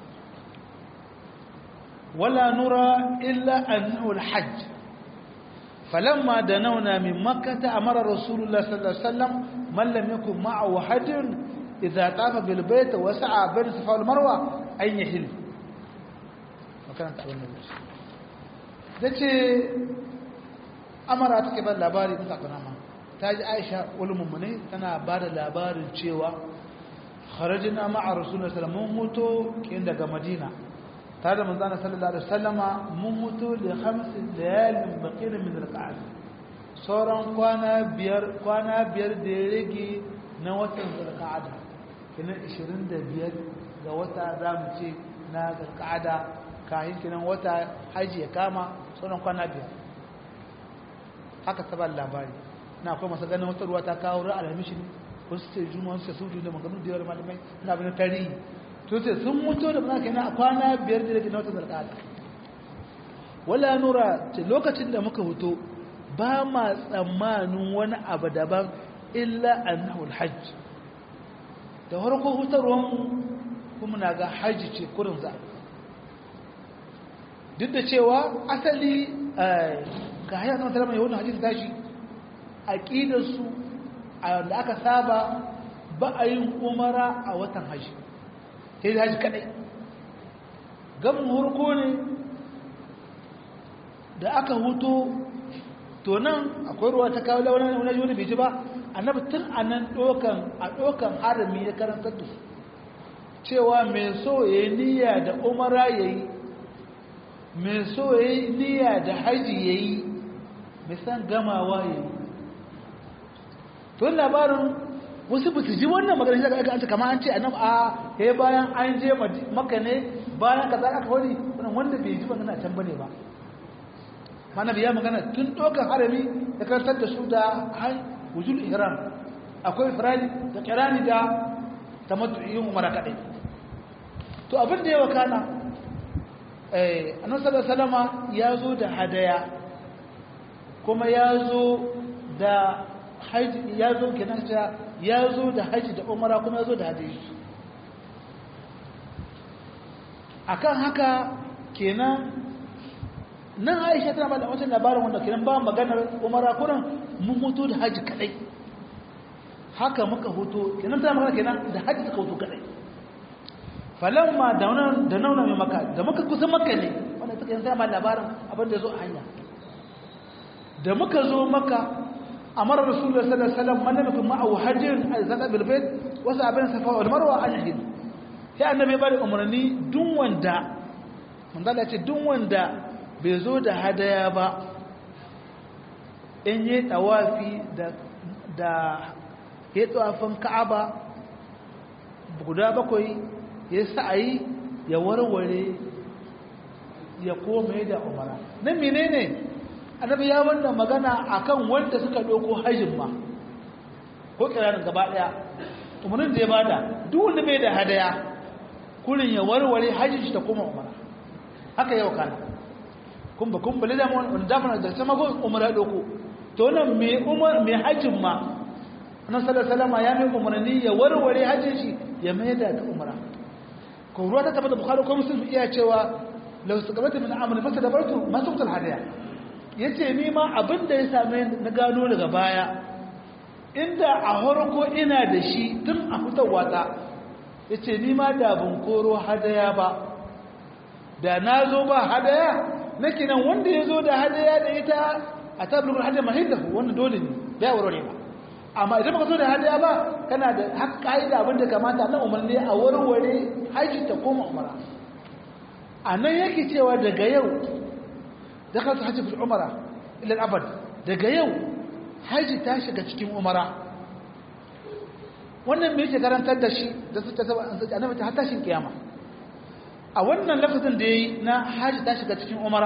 ولا نرى إلا أنه الحج فلما دنونا من مكة أمر رسول الله صلى الله عليه وسلم من لم يكن معه حج إذا طاف بالبيت وسعى بين الصفا والمروة أن يحل وكانت تقول النبي dace amara take ban labari ta kunama ta ji aisha ulumummune tana ba da labarin cewa kharajina ma'a rasulullah sallallahu mun mutu kin daga madina tare da manzana sallallahu alaihi wasallama mun mutu da khamsi layalin baqina min al-qa'd sauran kwana biyar kwana biyar da ya rage na watan zulqa'ada kinan 25 ga wata zamu ce na zulqa'ada kahin kinan wata haji ya kama sauran kwana biyar haka ta ba labari na akwai masu ganin wata ruwa ta kawo ra'ar alhamishi ne wasu ce juma wasu ce sudu da maganu da yawar malamai na abin tarihi to ce sun mutu da mana kenan a kwana biyar da na wata zarkada wala nura ce lokacin da muka huto ba ma tsammanin wani abu daban illa annahu alhajj da farko hutarwan kuma na ga hajji ce kurin za duk da cewa asali ga hayar zama talama yawon hajji tashi aƙidarsu da aka saba ba a yin umara a watan hajji sai da hajji kaɗai gamin hurko ne da aka huto to nan akwai ruwa ta kawo launin wani wani bai ji ba annabi tun a nan ɗokan a ɗokan harami ya karantar da su cewa mai so ya yi niyya da umara ya yi mai so ya yi niyya da haji ya yi mai san gamawa ya yi tun labarin wasu ba su ji wannan magana shi daga an ce kama an ce annabi a ya yi bayan an je maka ne bayan ka za aka wani wanda bai ji magana can bane ba mana biya magana tun ɗaukar harami ya karantar da su da wujul ihram akwai firani da kirani da tamattu'in umara kadai to abin da ya wakana eh annabi sallallahu alaihi wasallama ya zo da hadaya kuma ya zo da haji ya zo kenan ta ya zo da haji da umara kuma ya zo da hadayi akan haka kenan nan aisha tana ba da wancan labarin wanda kenan ba maganar umara kuran mun hutu da haji kadai haka muka hutu kenan tana magana kenan da haji suka hutu kadai falamma da wannan da nauna mai maka da muka kusa maka ne wanda suka yanzu ma labarin abin da zo a hanya da muka zo maka amara rasulullahi sallallahu alaihi wasallam man lam yakun ma'ahu hajjun al-zaka bil bayt wa sa'abin safa wal marwa an yahid sai annabi bada umarni duk wanda manzala ce duk wanda bai zo da hadaya ba in yi tawafi da da ya tsawafin ka'aba guda bakwai ya sa'ayi ya warware ya kome da umara nan menene annabi ya wannan magana akan wanda suka ɗauko hajjin ma ko kiranin gaba ɗaya umarnin da ya bada duk wanda bai da hadaya kurin ya warware hajjin shi ta koma umara haka yau kana kun ba kun bale da mu wanda da da sama go umara ɗauko to nan me umar me hajjin ma annabi sallallahu alaihi ya mai umarni ya warware hajjin shi ya mai da umara ko ruwa ta tabbata bukhari ko muslim iya cewa law saqabata min amali masa da bartu ma tuqtal hadiya yace ni ma abinda ya same na gano daga baya inda a harko ina da shi tun a fitowa ta yace ni ma da ban koro hadaya ba da na zo ba hadaya nake nan wanda ya zo da hadaya da ita a tabbulul hadaya mahidahu wannan dole ne bai warware ba amma idan baka zo da hadaya ba kana da haƙƙa da abin da kamata na umarni a warware haji ta koma umara a nan yake cewa daga yau da ka su hajji fil umara ilal abad daga yau haji ta shiga cikin umara wannan me yake karantar da shi da su ta saba annabi ta hatta shin kiyama a wannan lafazin da yayi na haji ta shiga cikin umara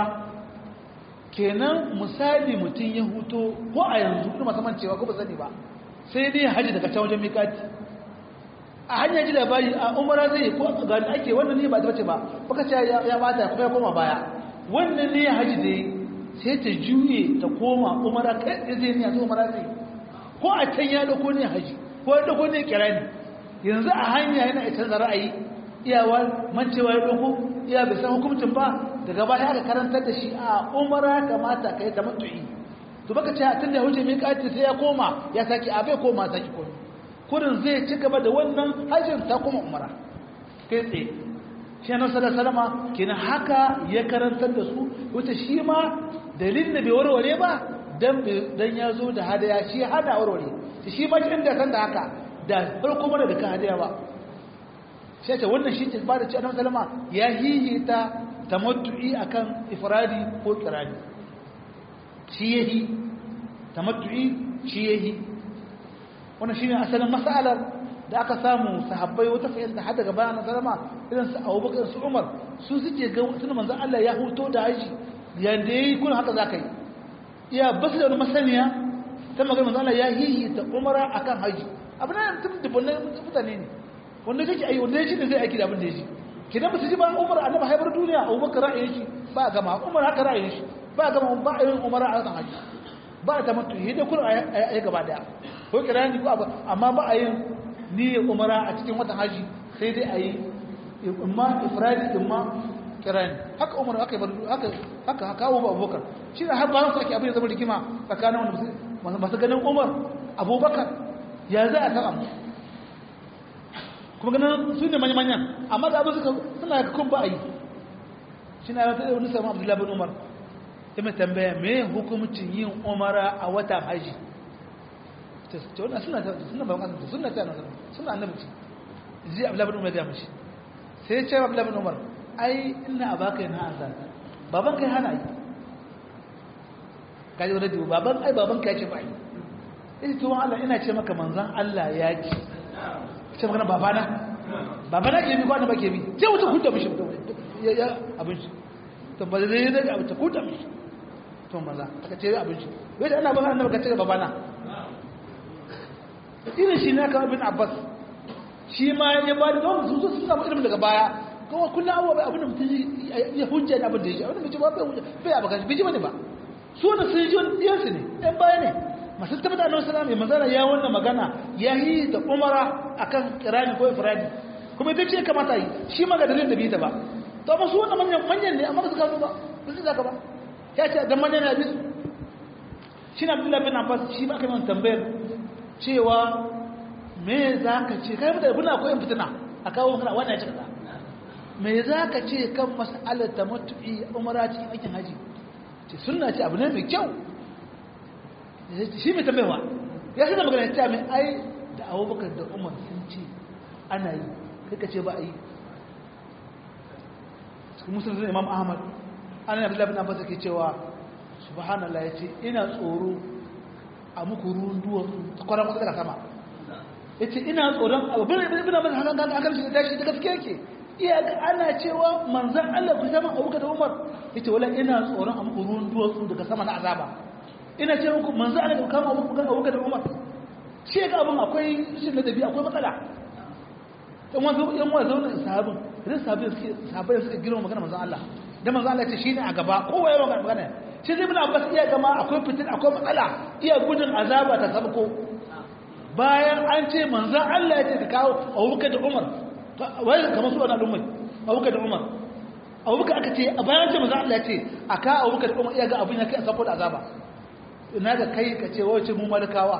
kenan misali mutum ya huto ko a yanzu kuma saman cewa ko ba sani ba sai dai haji daga can wajen mikati a hanyar ji labari a umara zai ko ga da ake wannan ne ba ta bace ba baka ce ya bata kuma ya koma baya wannan ne haji dai sai ta juye ta koma umara kai zai ne yanzu umara zai ko a can ya dauko ne haji ko ya dauko ne kirani yanzu a hanya yana ita da ra'ayi iyawa mancewa ya dauko iya bai san hukuncin ba daga baya aka karantar da shi a umara kamata kai ta mutu'i to baka ce tun da huje miƙati sai ya koma ya saki a bai koma saki komi kurin zai ci gaba da wannan hajjin ta kuma umara kai tsaye shi na sada salama kenan haka ya karantar da su wata shi ma dalilin da bai warware ba dan ya zo da hadaya shi hada warware shi ma kin da san da haka da farko mara da ka hadaya ba shi ta wannan shi ce ba da ci annabi salama ya hihita tamattu'i akan ifradi ko kirani shi yahi tamattu'i shi yahi wannan shine asalin mas'alar da aka samu sahabbai wata fahimta har daga bayan sallama irin su Abubakar su Umar su suke ga tun manzon Allah ya huto da haji yanda yayi kun haka zakai iya basu da masaniya ta magana manzon Allah ya hihi ta umara akan haji abin nan tun dubunne mutane ne wanda kake ayi wanda yake da zai aiki da abin da yake kidan ba su ji ba Umar annabi haibar duniya Abubakar ra'ayin shi ba gama Umar haka ra'ayin shi ba gama ba yin umara a kan haji ba ta mutu hidda kun a gaba daya ko kirani ko amma ba a yin niyyar umara a cikin watan haji sai dai a yi imma ifradi imma kirani haka umar haka haka haka haka abu abubakar shi da har bayan su ake abin zama rigima tsakanin wanda masu ganin umar abubakar ya za a taɓa kuma ganin su ne manya-manyan amma da abin suka suna ga kun ba a yi shi na yawata wani samun abdullahi bin umar ya mai tambaya me hukumcin yin umara a watan haji ta wannan suna ta suna ba kan suna ta nan suna annabi ce ji abdullahi bin umar ya mishi sai ya ce abdullahi bin umar ai ina abaka yana azan baban kai hana yi kaji wani dubu baban ai baban kai ce ba yi ita tuwon Allah ina ce maka manzan Allah ya ci ce maka babana babana ke bi ko ba ke bi ce wuta hudda mishi ya abin shi to ba zai zai abin ta hudda mishi to maza aka ce abin shi wai da ana ba annabi ka ce babana irin shi ne ka ibn abbas shi ma ya ba da don su su samu ilimin daga baya kuma kullum abuwa bai abin da mutum ya hujja da abin da ya ji abin da bai ji ba bai hujja bai abu kan bai ji bane ba su wanda sun ji wani ɗiyansu ne ɗan baya ne masu tabbata annabi sallallahu alaihi wasallam ya wannan magana ya yi da umara akan kirani ko ifradi kuma ita ce kamata yi shi ma ga dalilin da bai ta ba to amma su wannan manyan manyan ne amma ba su gano ba ba su zaka ba ya ce dan manyan ne bisu shi na abdullahi bin abbas shi ba aka yi tambayar cewa me za ka ce kai mutane kuna koyon fitina a kawo kana wannan ya ce kaza me za ka ce kan mas'alar tamattu'i umara cikin aikin haji ce sunna ce abu ne mai kyau shi mai tambayawa ya shi magana ya ce mai ai da abubakar da umar sun ce ana yi kai ka ce ba a yi musulun imam ahmad an yi abdullahi bin abbas ke cewa subhanallah ya ce ina tsoro a muku ruwan duwatsu ta kwaran wasu daga sama ya ce ina tsoron abin da bin abbas hakan kan akan shi da tashi da gaske yake iya ga ana cewa manzan allah ku zama abuka da umar ya ce wala ina tsoron a muku ruwan duwatsu daga sama na azaba ina ce muku manzan allah ku kama abuka da umar shi ga abin akwai shi na dabi akwai matsala yan wasu yan wasu zaune sahabin idan sahabin suke sahabin suka girma magana manzon Allah da manzon Allah ce shine a gaba kowa ya magana magana shi zai bin Abbas iya gama akwai fitin akwai matsala iya gudun azaba ta sabko bayan an ce manzon Allah ya ce ka kawo Abubakar da Umar wai kamar su wannan ummai Abubakar da Umar Abubakar aka ce a bayan ce manzon Allah ya ce a ka Abubakar da Umar iya ga abin ya kai a sabko da azaba ina ga kai ka ce wace mu malakawa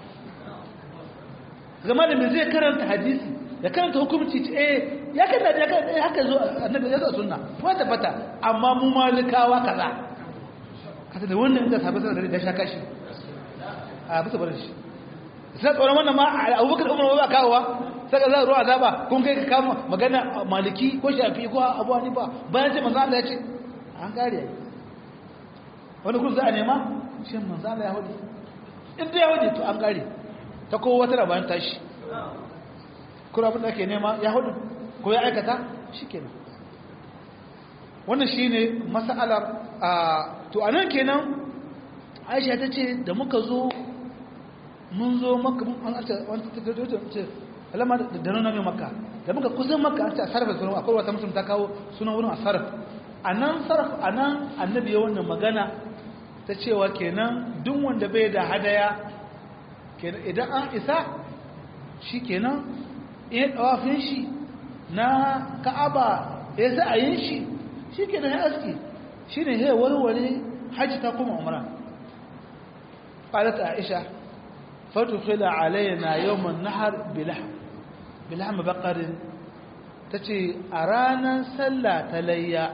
zama da mai zai karanta hadisi ya karanta hukumci ce eh ya kan da ya kan haka zo annabi ya zo sunna ko tabbata amma mu malikawa kaza kaza da wannan da sabai sanar da shaka shi a bisa barin shi sai tsoron wannan ma Abubakar Umar ba kawowa sai ka za ruwa azaba kun kai ka kama magana maliki ko shafi ko Abu Hanifa bayan ce manzo Allah ya ce an kare wani kun za a nema shin manzo Allah ya hudu in da ya hudu to an kare ta kowa wata rabayin tashi kuma abin da ake nema ya hudu ko ya aikata shi kenan wannan shi ne matsalar a to a nan kenan aisha ta ce da muka zo mun zo maka an arce wani ce alama da nuna mai maka da muka kusan maka an ce a sarrafa sunan akwai wata mutum ta kawo sunan wurin a sarrafa a nan sarrafa a nan annabi ya wannan magana ta cewa kenan duk wanda bai da hadaya kenan idan an isa shi kenan iya ɗawafin shi na ka'aba ya za a yin shi shi ke da ya aski shi ne ya warware hajji ta kuma umara ƙalata aisha fatu khila alayna yawman nahar bilham bakarin ta ce a ranar sallah ta layya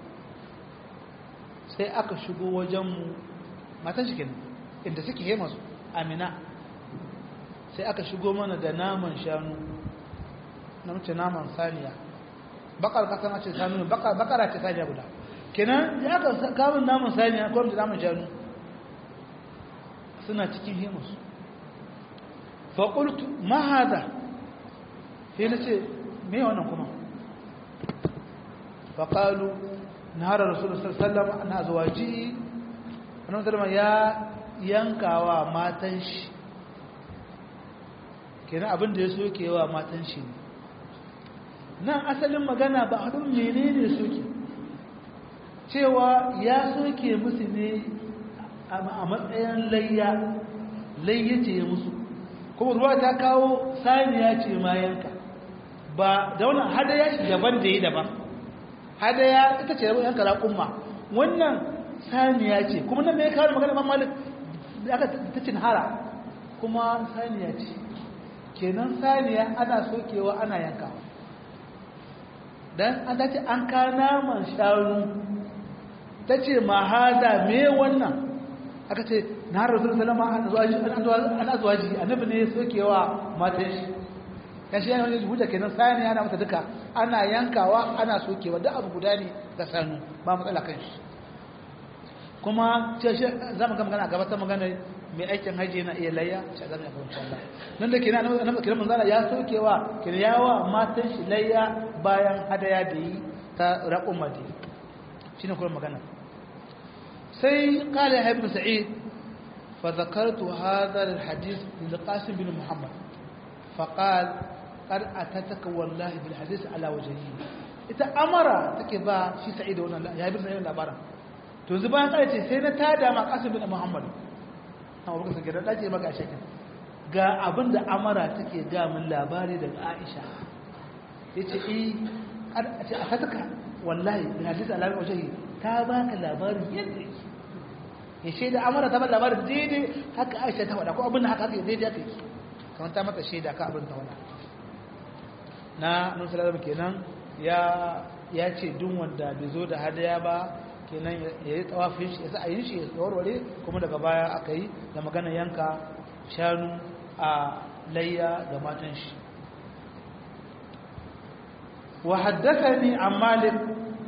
sai aka shigo wajenmu matan shi kenan inda suke yi masu amina sai aka shigo mana da naman shanu na mace naman saniya bakar kasa na ce sanu bakara ce saniya guda kenan ya aka kamun naman saniya ko da naman shanu suna cikin himus faƙultu mahada sai na ce me wannan kuma faƙalu na harar rasulun sallama na zuwa ji wani sallama ya yankawa matan shi kenan abin da ya soke wa matan shi ne nan asalin magana ba haɗin mene ne soke cewa ya soke musu ne a matsayin layya layya ce musu kuma ruwa ta kawo saniya ce ma yanka ba da wannan hadaya shi daban da yi daban hadaya ita ce yanka raƙumma wannan saniya ce kuma nan mai kawo magana man malik da aka ta cin hara kuma saniya ce kenan saniya ana sokewa ana yankawa dan an dace an ka naman shanu ta ce ma haza me wannan aka ce na rasul salama an zuwa ji annabi ne sokewa matan shi ya shi yana wani hujja kenan saniya ana mata duka ana yankawa ana sokewa duk abu guda ne ga sanu ba matsala kan shi kuma ce shi za mu ga magana gaba ta magana mai aikin haji yana iya layya shi zama ya fahimci Allah nan da kenan annabi kiran manzala ya sokewa kenan yawa matan shi layya bayan hadaya da yi ta raqum madi shine kuma magana sai qala ibn sa'id fa zakartu hadha alhadith lil qasim bin muhammad fa qala qad atataka wallahi bil hadith ala wajhihi ita amara take ba shi sa'id wannan ya ibn sa'id labarin to yanzu bayan kare ce sai na tada ma qasim bin muhammad amma baka sake da dace maka shekin ga abin da amara take ga min labari daga aisha yace eh a ce a fataka wallahi da hadisi alamin wajehi ta baka labarin yadda yake ya shaida amara ta ba labarin daidai haka aisha ta faɗa ko abin da haka haka daidai haka yake kamar ta mata shaida ka abin ta wada na nun salama kenan ya ya ce duk wanda bai zo da hadaya ba kenan ya yi tsawafin shi ya sa a yi shi ya warware kuma daga baya aka yi da magana yanka shanu a layya ga matan shi wa haddathani an malik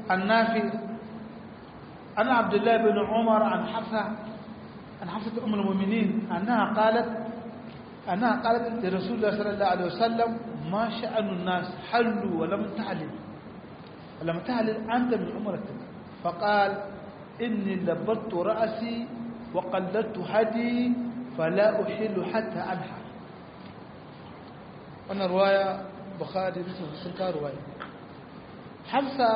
النافع أنا عبد الله بن عمر عن حفصة عن حفصة أم المؤمنين أنها قالت أنها قالت لرسول الله صلى الله عليه وسلم ما شأن الناس حلوا ولم تحلل ولم تحلل أنت من عمرتك فقال إني لبت رأسي وقلدت هدي فلا أحل حتى أنحر أنا رواية بخاري مسلم سنكا رواية حفصة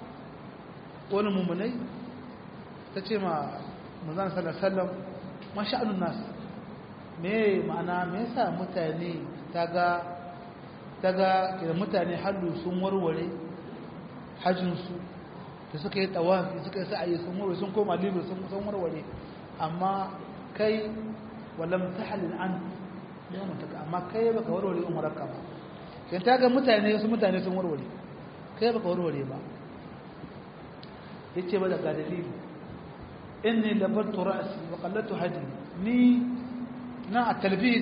والمؤمنين تتيما manzan sallallahu ma sha'anun nas me ma'ana me yasa mutane taga taga kiran mutane hallu sun warware hajjin su da suka yi tawafi suka yi sa'ayi sun warware sun koma libya sun sun warware amma kai walam tahalil an yawon taka amma kai baka warware umarka ba kan taga mutane su mutane sun warware kai baka warware ba yace ba da ga dalili inni labartu ra'si wa qallatu hadi ni na a talbid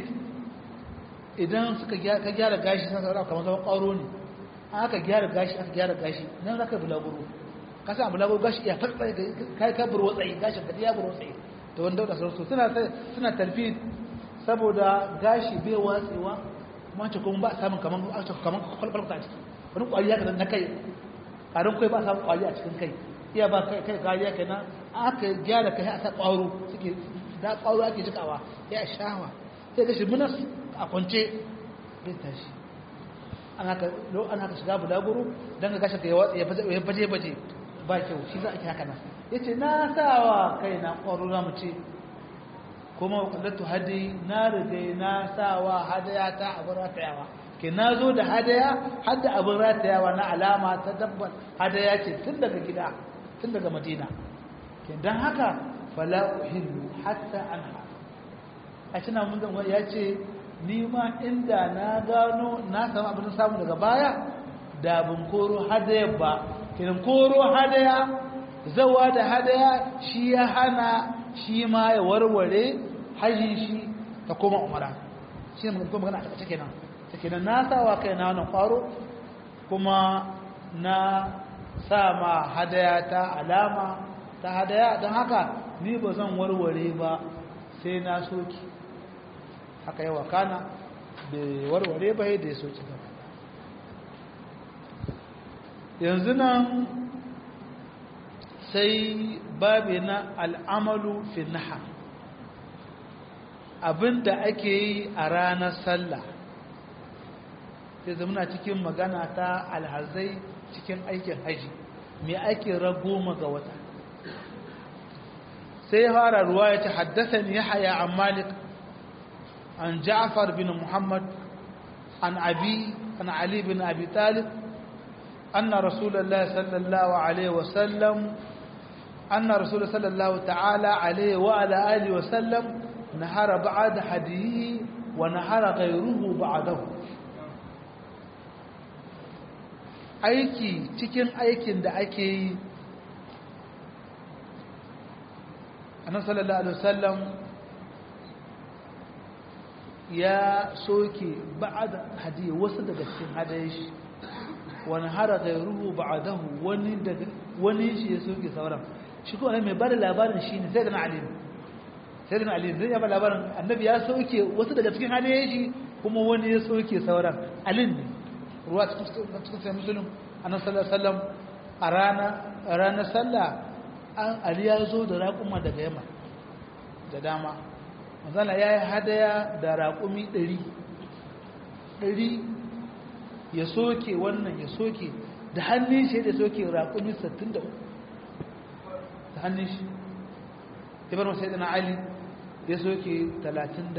idan suka ka gyara gashi san saurara kamar zaman ƙaro ne aka gyara gashi aka gyara gashi nan zaka bulaguro ka san bulaguro gashi ya farfa kai ka buru tsayi gashin ka ya buru tsayi to wanda da sauransu suna suna talbid saboda gashi bai watsewa kuma ce kuma ba samun kaman kaman kwalkwalta a ciki wani kwariya ka na kai karin kai ba samun kwariya a cikin kai iya ba kai kai kariya kenan aka gyara kai aka ƙwaro suke da ƙwaro ake jikawa ya shawa sai ga shi munas a kwance bai tashi an haka shiga bulaguro don ga gashi ka ya baje baje ba kyau shi za a ke haka nan ya ce na sawa kai na ƙwaro na mu ce kuma wakilatu hadi na rigai na sawa hadaya ta abin ratayawa ke na zo da hadaya hadda abin ratayawa na alama ta dabbar hadaya ce tun daga gida tun daga madina don haka fala uhillu hatta anha a cina mun zan ya ce ni ma inda na gano na samu abin samu daga baya da bin koro hadaya ba kiran koro hadaya zawa da hadaya shi ya hana shi ma ya warware hajji shi ta koma umara shi ne magana magana a takaice kenan ta kenan na sawa kai na wannan kwaro kuma na sa ma hadaya ta alama ta hadaya don haka ni ba zan warware ba sai na soki haka yawa kana bai warware ba da ya soki ba yanzu nan sai babi na al'amalu fi naha abinda ake yi a ranar sallah sai zamana cikin magana ta alhazai cikin aikin haji mai ake ragoma ga wata sai ya fara ruwa ya ce haddasa ya haya an malik an ja'far bin muhammad an abi an ali bin abi talib أن رسول الله صلى الله عليه وسلم أن رسول صلى الله تعالى عليه وعلى آله وسلم نهر بعد حديه ونهر غيره بعده aiki cikin aikin da ake yi annabi sallallahu alaihi wasallam ya soke ba'da hadiya wasu daga cikin hadayen shi wani hara gairuhu ba'dahu wani daga wani shi ya soke sauran shi ko mai bada labarin shi ne sai da ali sai da ali zai ya bada labarin annabi ya soke wasu daga cikin hadayen shi kuma wani ya soke sauran alin ne ruwa cikin sai musulun annabi sallallahu alaihi wasallam a rana ranar sallah an ali ya zo da raƙuma daga yamma da dama manzala ya yi hadaya da raƙumi ɗari ɗari ya soke wannan ya soke da hannun shi da soke raƙumi 63 da hannun shi ibar masu na ali ya soke 37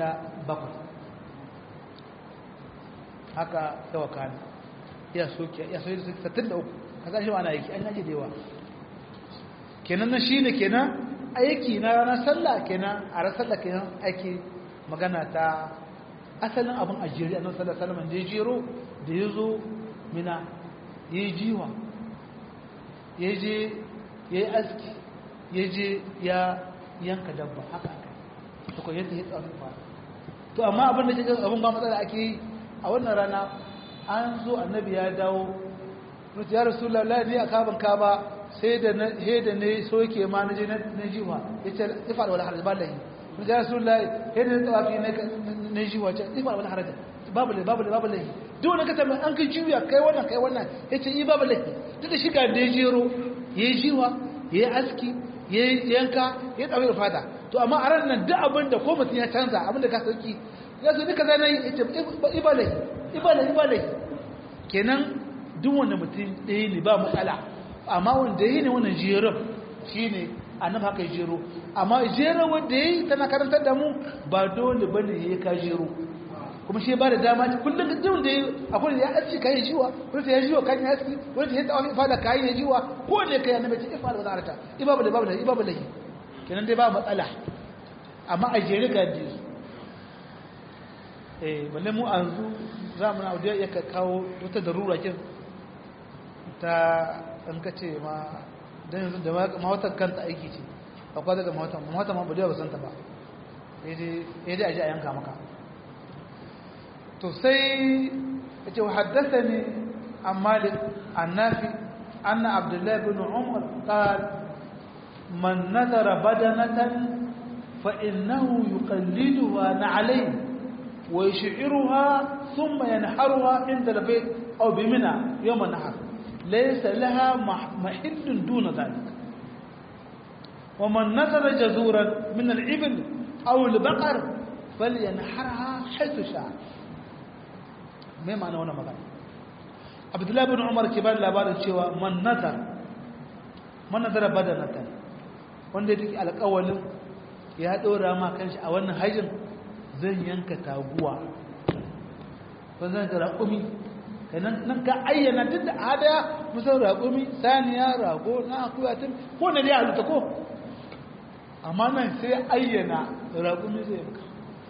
haka yawa kane ya soke ya soke 63 ka zashi ma na aiki an yaji da yawa kenan na shi ne kenan aiki na ranar sallah kenan a ranar sallah kenan aiki magana ta asalin abin ajiyar annabi sallallahu alaihi wasallam da ya jero da ya zo mina ya yi jiwa ya je ya yi aski ya je ya yanka dabba haka aka to ko yadda ya tsarin ba to amma abin da ke abin ba matsala ake yi a wannan rana an zo annabi ya dawo mutu ya rasulullah ni a kaban kaba sai da na he da ne soke ma na je na jiwa yace ifal wala haraj ballahi mun ga rasulullahi he da tawafi ne na jiwa ce ifal wala haraj babu le babu le babu le duk wani kasa an kai juya kai wannan kai wannan yace i babu le duk da shi ga da jero yayi jiwa yayi aski yayi yanka yayi tsawi fata to amma a ran nan duk abin da ko mutum ya canza abin da ka sauki ya zo duka zai yi yace ibale ibale ibale kenan duk wanda mutum ɗaya ne ba matsala amma wanda yi ne wannan jerin shi ne annabi haka ya jero amma jero wanda ya yi tana karantar da mu ba dole ba ne ya ka jero kuma shi ba da dama kullum duk wanda ya akwai da ya aski kayan jiwa wani ya jiwa kayan aski wani ya tawafi fada kayan ya jiwa ko ne kai annabi ce ifa da wazarata ibabu da babu da ibabu da kenan dai ba matsala amma a jere ga ji eh balle mu an zu zamu na audiya ya kawo wata darura kin ta an kace ma dan yanzu da mawatar kanta aiki ce akwai daga mawatar mawatar ma bude ba san ta ba sai dai dai aje a yanka maka to sai yace wa haddathani an malik an nafi anna abdullah ibn umar qala man nadara badanatan fa innahu yuqalliduha na'alayn wa yush'iruha thumma yanharuha inda al-bayt aw bimina yawm an-nahar ليس لها محل دون ذلك ومن نذر جزورا من الإبل أو البقر فلينحرها حيث شاء ما معنى وانا مغانا عبد الله بن عمر كبار labarin cewa man nazar man nazara badanatan wanda yake alƙawalin ya dora ma kanshi a wannan hajjin zan yanka taguwa ko zan ga raƙumi kenan nan ka ayyana duk da hadaya musan raƙumi saniya rago na akuya tun ko na dai halitta ko amma nan sai ayyana raƙumi zai maka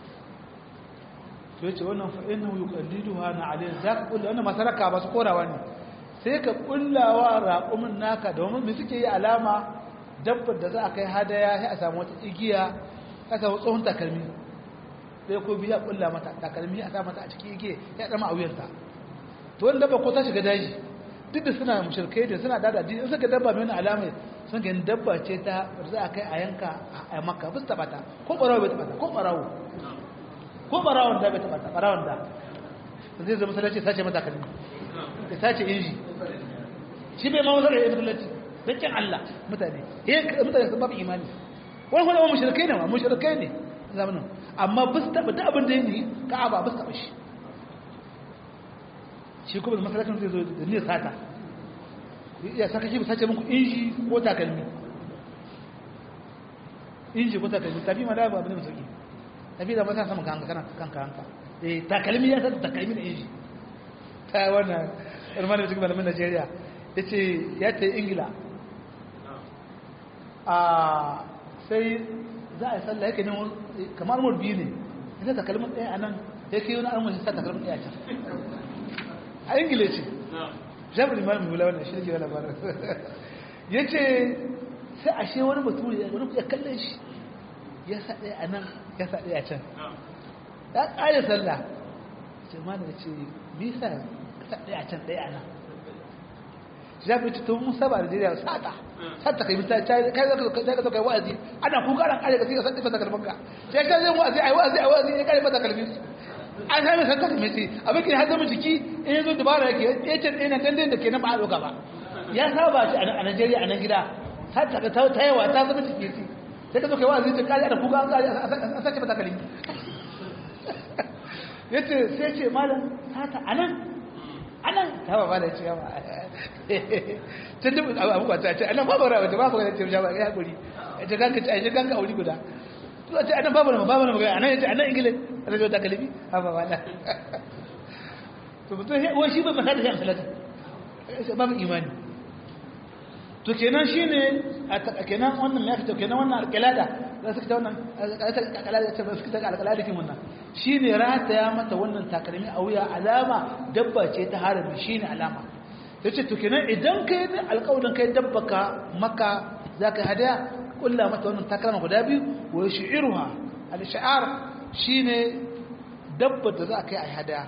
to yace wannan fa innahu yuqalliduha na alayhi zaka kulla wannan masaraka ba su korawa ne sai ka kullawa raƙumin naka domin me suke yi alama dabbar da za a kai hadaya sai a samu wata igiya ka samu tsohon takalmi sai ko biya kulla mata takalmi a sa mata a cikin igiya ya dama a wuyarta to wani dabba ko ta shiga daji duk da suna mushrikai da suna dada in suka dabba mai wani alama sun ga dabba ce ta za a kai a yanka a makka ba su taba ta ko barawo bai taba ta ko barawo ko barawon da bai taba ta barawon da zai zama masallaci sace mata kalmi da sace inji shi bai ma wazar da masallaci dakin Allah mutane eh mutane sun babu imani wani kuma mushrikai ne ma mushrikai ne zamanin amma ba su taba da abin da yake ka'aba ba su taba shi shi kuma da masallacin zai zo da niyyar sata ya saka shi ba sace muku inji ko takalmi inji ko takalmi tafi ma da ba abin da sauki tafi da masa sama kanka kana kanka kanka eh takalmi ya sata takalmi da inji ta wannan irmani da cikin malamin Najeriya yace ya ta Ingila a sai za a yi sallah yake ne kamar murbi ne ita takalmin ɗaya a nan yake yi wani armashi sa takalmin ɗaya can a ingila ce jami'in ma mai wula wannan shi ne labarin ya ce sai a she wani baturi wani ya kallon shi ya sa ɗaya a nan ya sa ɗaya a can ya ƙare sallah ce ma da ce bisa sa ɗaya a can ɗaya a nan jami'in ce tun musa ba da jiriya sata sata kai mita kai zaka zo kai wa'azi ana kuka ran ƙare ka sai ka sata fata kalmanka sai ka zai wa'azi ai wa'azi ai wa'azi ya ƙare fata kalmin an sami santa da mai abin ke haɗa jiki in yanzu dubara yake ya ce ɗaya na dandun da ke na ba a ɗauka ba ya saba shi a najeriya a nan gida ta yawa ta zama ciki ce sai ka zo kai wa zai ce kari da kuka an kari a sace mata kalin ya ce sai ce malam sata a nan a nan ta ba ba da ce yawa can dubu abu ba ta ce a nan babu rawa ta babu rawa ce ya haƙuri ya ce ganka ce a yi ganka a wuri guda zuwa ce a nan babu rawa babu rawa a nan ya ce a nan ingilin rajo ta kalibi haba wala to mutum wai shi ba masa da shi amsalata babu imani to kenan shine a kenan wannan ya fito kenan wannan alƙalada za su fita wannan alƙalada ce ba su fita alƙalada kin wannan shine rataya mata wannan takalmi a wuya alama dabba ce ta harami shine alama yace to kenan idan kai ne alƙawarin kai dabba ka maka zaka hadaya kulla mata wannan takalma guda biyu wa shi'iruha al-shi'ar shine dabba da za a kai a hadaya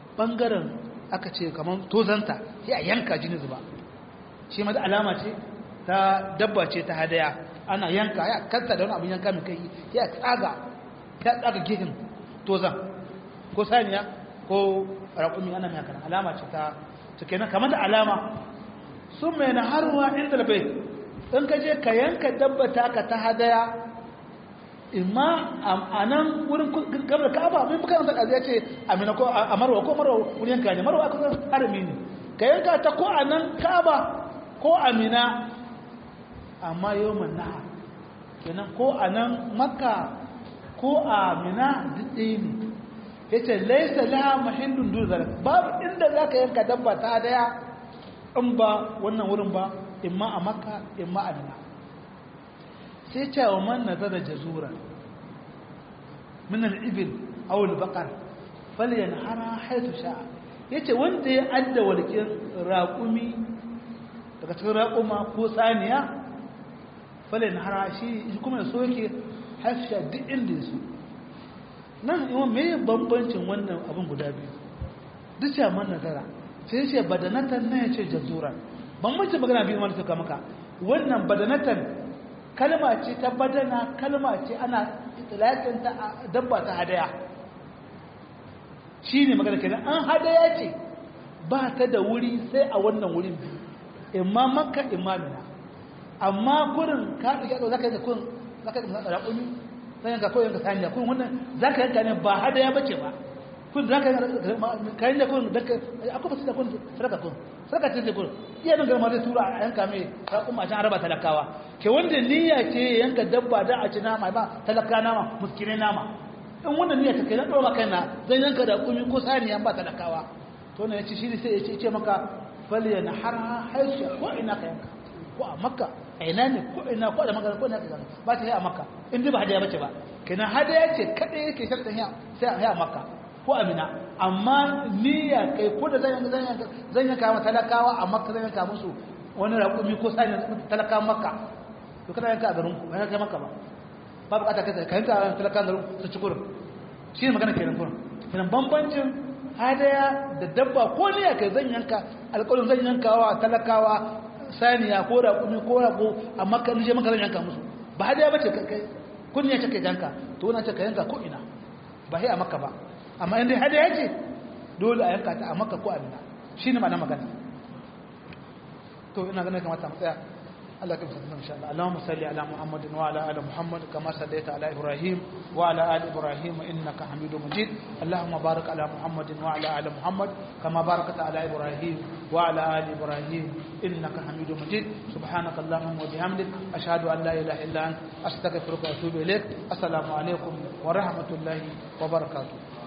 bangaren aka ce kamar tozanta sai a yanka jini zuba shi ma da alama ce ta dabba ce ta hadaya ana yanka ya kanta da wani abin yanka mai kai ya tsaga ya tsaga gefen tozan ko saniya ko raƙumi ana mai kana alama ce ta ta kenan kamar da alama sun mai na haruwa inda da bai in ka je ka yanka dabba ta ka ta hadaya imma a nan wurin gabar ka'aba mai bukan sa ya ce amina ko a marwa ko marwa wurin yanka ne marwa aka harami ne ka yanka ta ko a nan ka'aba ko amina amma yau naha kenan ko a nan makka ko a mina duk ɗaya ne ya ce laisa laha mahindun duzar babu inda za ka yanka dabba ta daya in ba wannan wurin ba imma a makka imma a mina sai ce wa man nazara jazura min al-ibil aw al-baqar falyanhara haythu sha'a yace wanda ya adda walkin raqumi daga cikin raquma ko saniya falyanhara shi kuma ya soke hasha duk inda yaso nan yawa me bambancin wannan abin guda biyu duk ya man nazara sai ce badanatan nan ya ce jazura bambancin magana biyu wanda suka maka wannan badanatan kalma ce ta badana kalma ce ana itilakin ta dabba ta hadaya shi ne magana kenan an hadaya ce ba ta da wuri sai a wannan wurin biyu imma makka imma mina amma gurin ka ɗauki za ka yi kun za ka yi raƙumi zan yanka ko yanka saniya kun wannan za ka yanka ne ba hadaya bace ba kun za ka kayan da kun da akwai basu da kun sadaka kun sadaka ce ce kun iya nan garma zai tura a yanka mai raƙuma a can araba talakawa ke wanda niyya ce yanka dabba da a ci nama ba talaka nama muskinai nama in wannan niyya ta kai na ɗora kai na zan yanka da kumi ko saniya ba talakawa to ne ya ci shi sai ya ce maka faliya na har haisu ko ina ka yanka ko a makka a ina ne ko ina ko da magana ko ina ka ba ta yi a makka in dai ba hadaya bace ba kenan hadaya ce kadai yake shartan ya sai a makka ko amina amma niyya kai ko da zan yanka zan yanka zan yanka ma talakawa a makka zan yanka musu wani raƙumi ko sani talakawa makka to kada yanka a garin ku ba yanka makka ba ba bukata kai ka yanka a talakawa garin su ci kurin shi ne magana kenan kurin kenan bambancin hadaya da dabba ko niyya kai zan yanka alƙawarin zan yanka wa talakawa saniya ko raƙumi ko raƙo a makka nije maka zan yanka musu ba hadaya bace kai kun ne ce kai yanka to wannan ce ka yanka ko ina ba sai a makka ba amma inda hadaya ce dole a yanka ta a makka ko a mina shine ma'ana magana to ina ganin kamata mu tsaya Allah ya kamsa insha Allah Allahumma salli ala Muhammadin wa ala ali Muhammad kama sallaita ala Ibrahim wa ala ali Ibrahim innaka Hamidum Majid Allahumma barik ala Muhammadin wa ala ali Muhammad kama barakta ala Ibrahim wa ala ali Ibrahim innaka Hamidum Majid subhanaka Allahumma wa bihamdik ashhadu an la ilaha illa anta astaghfiruka wa atubu ilaik assalamu alaikum wa rahmatullahi wa barakatuh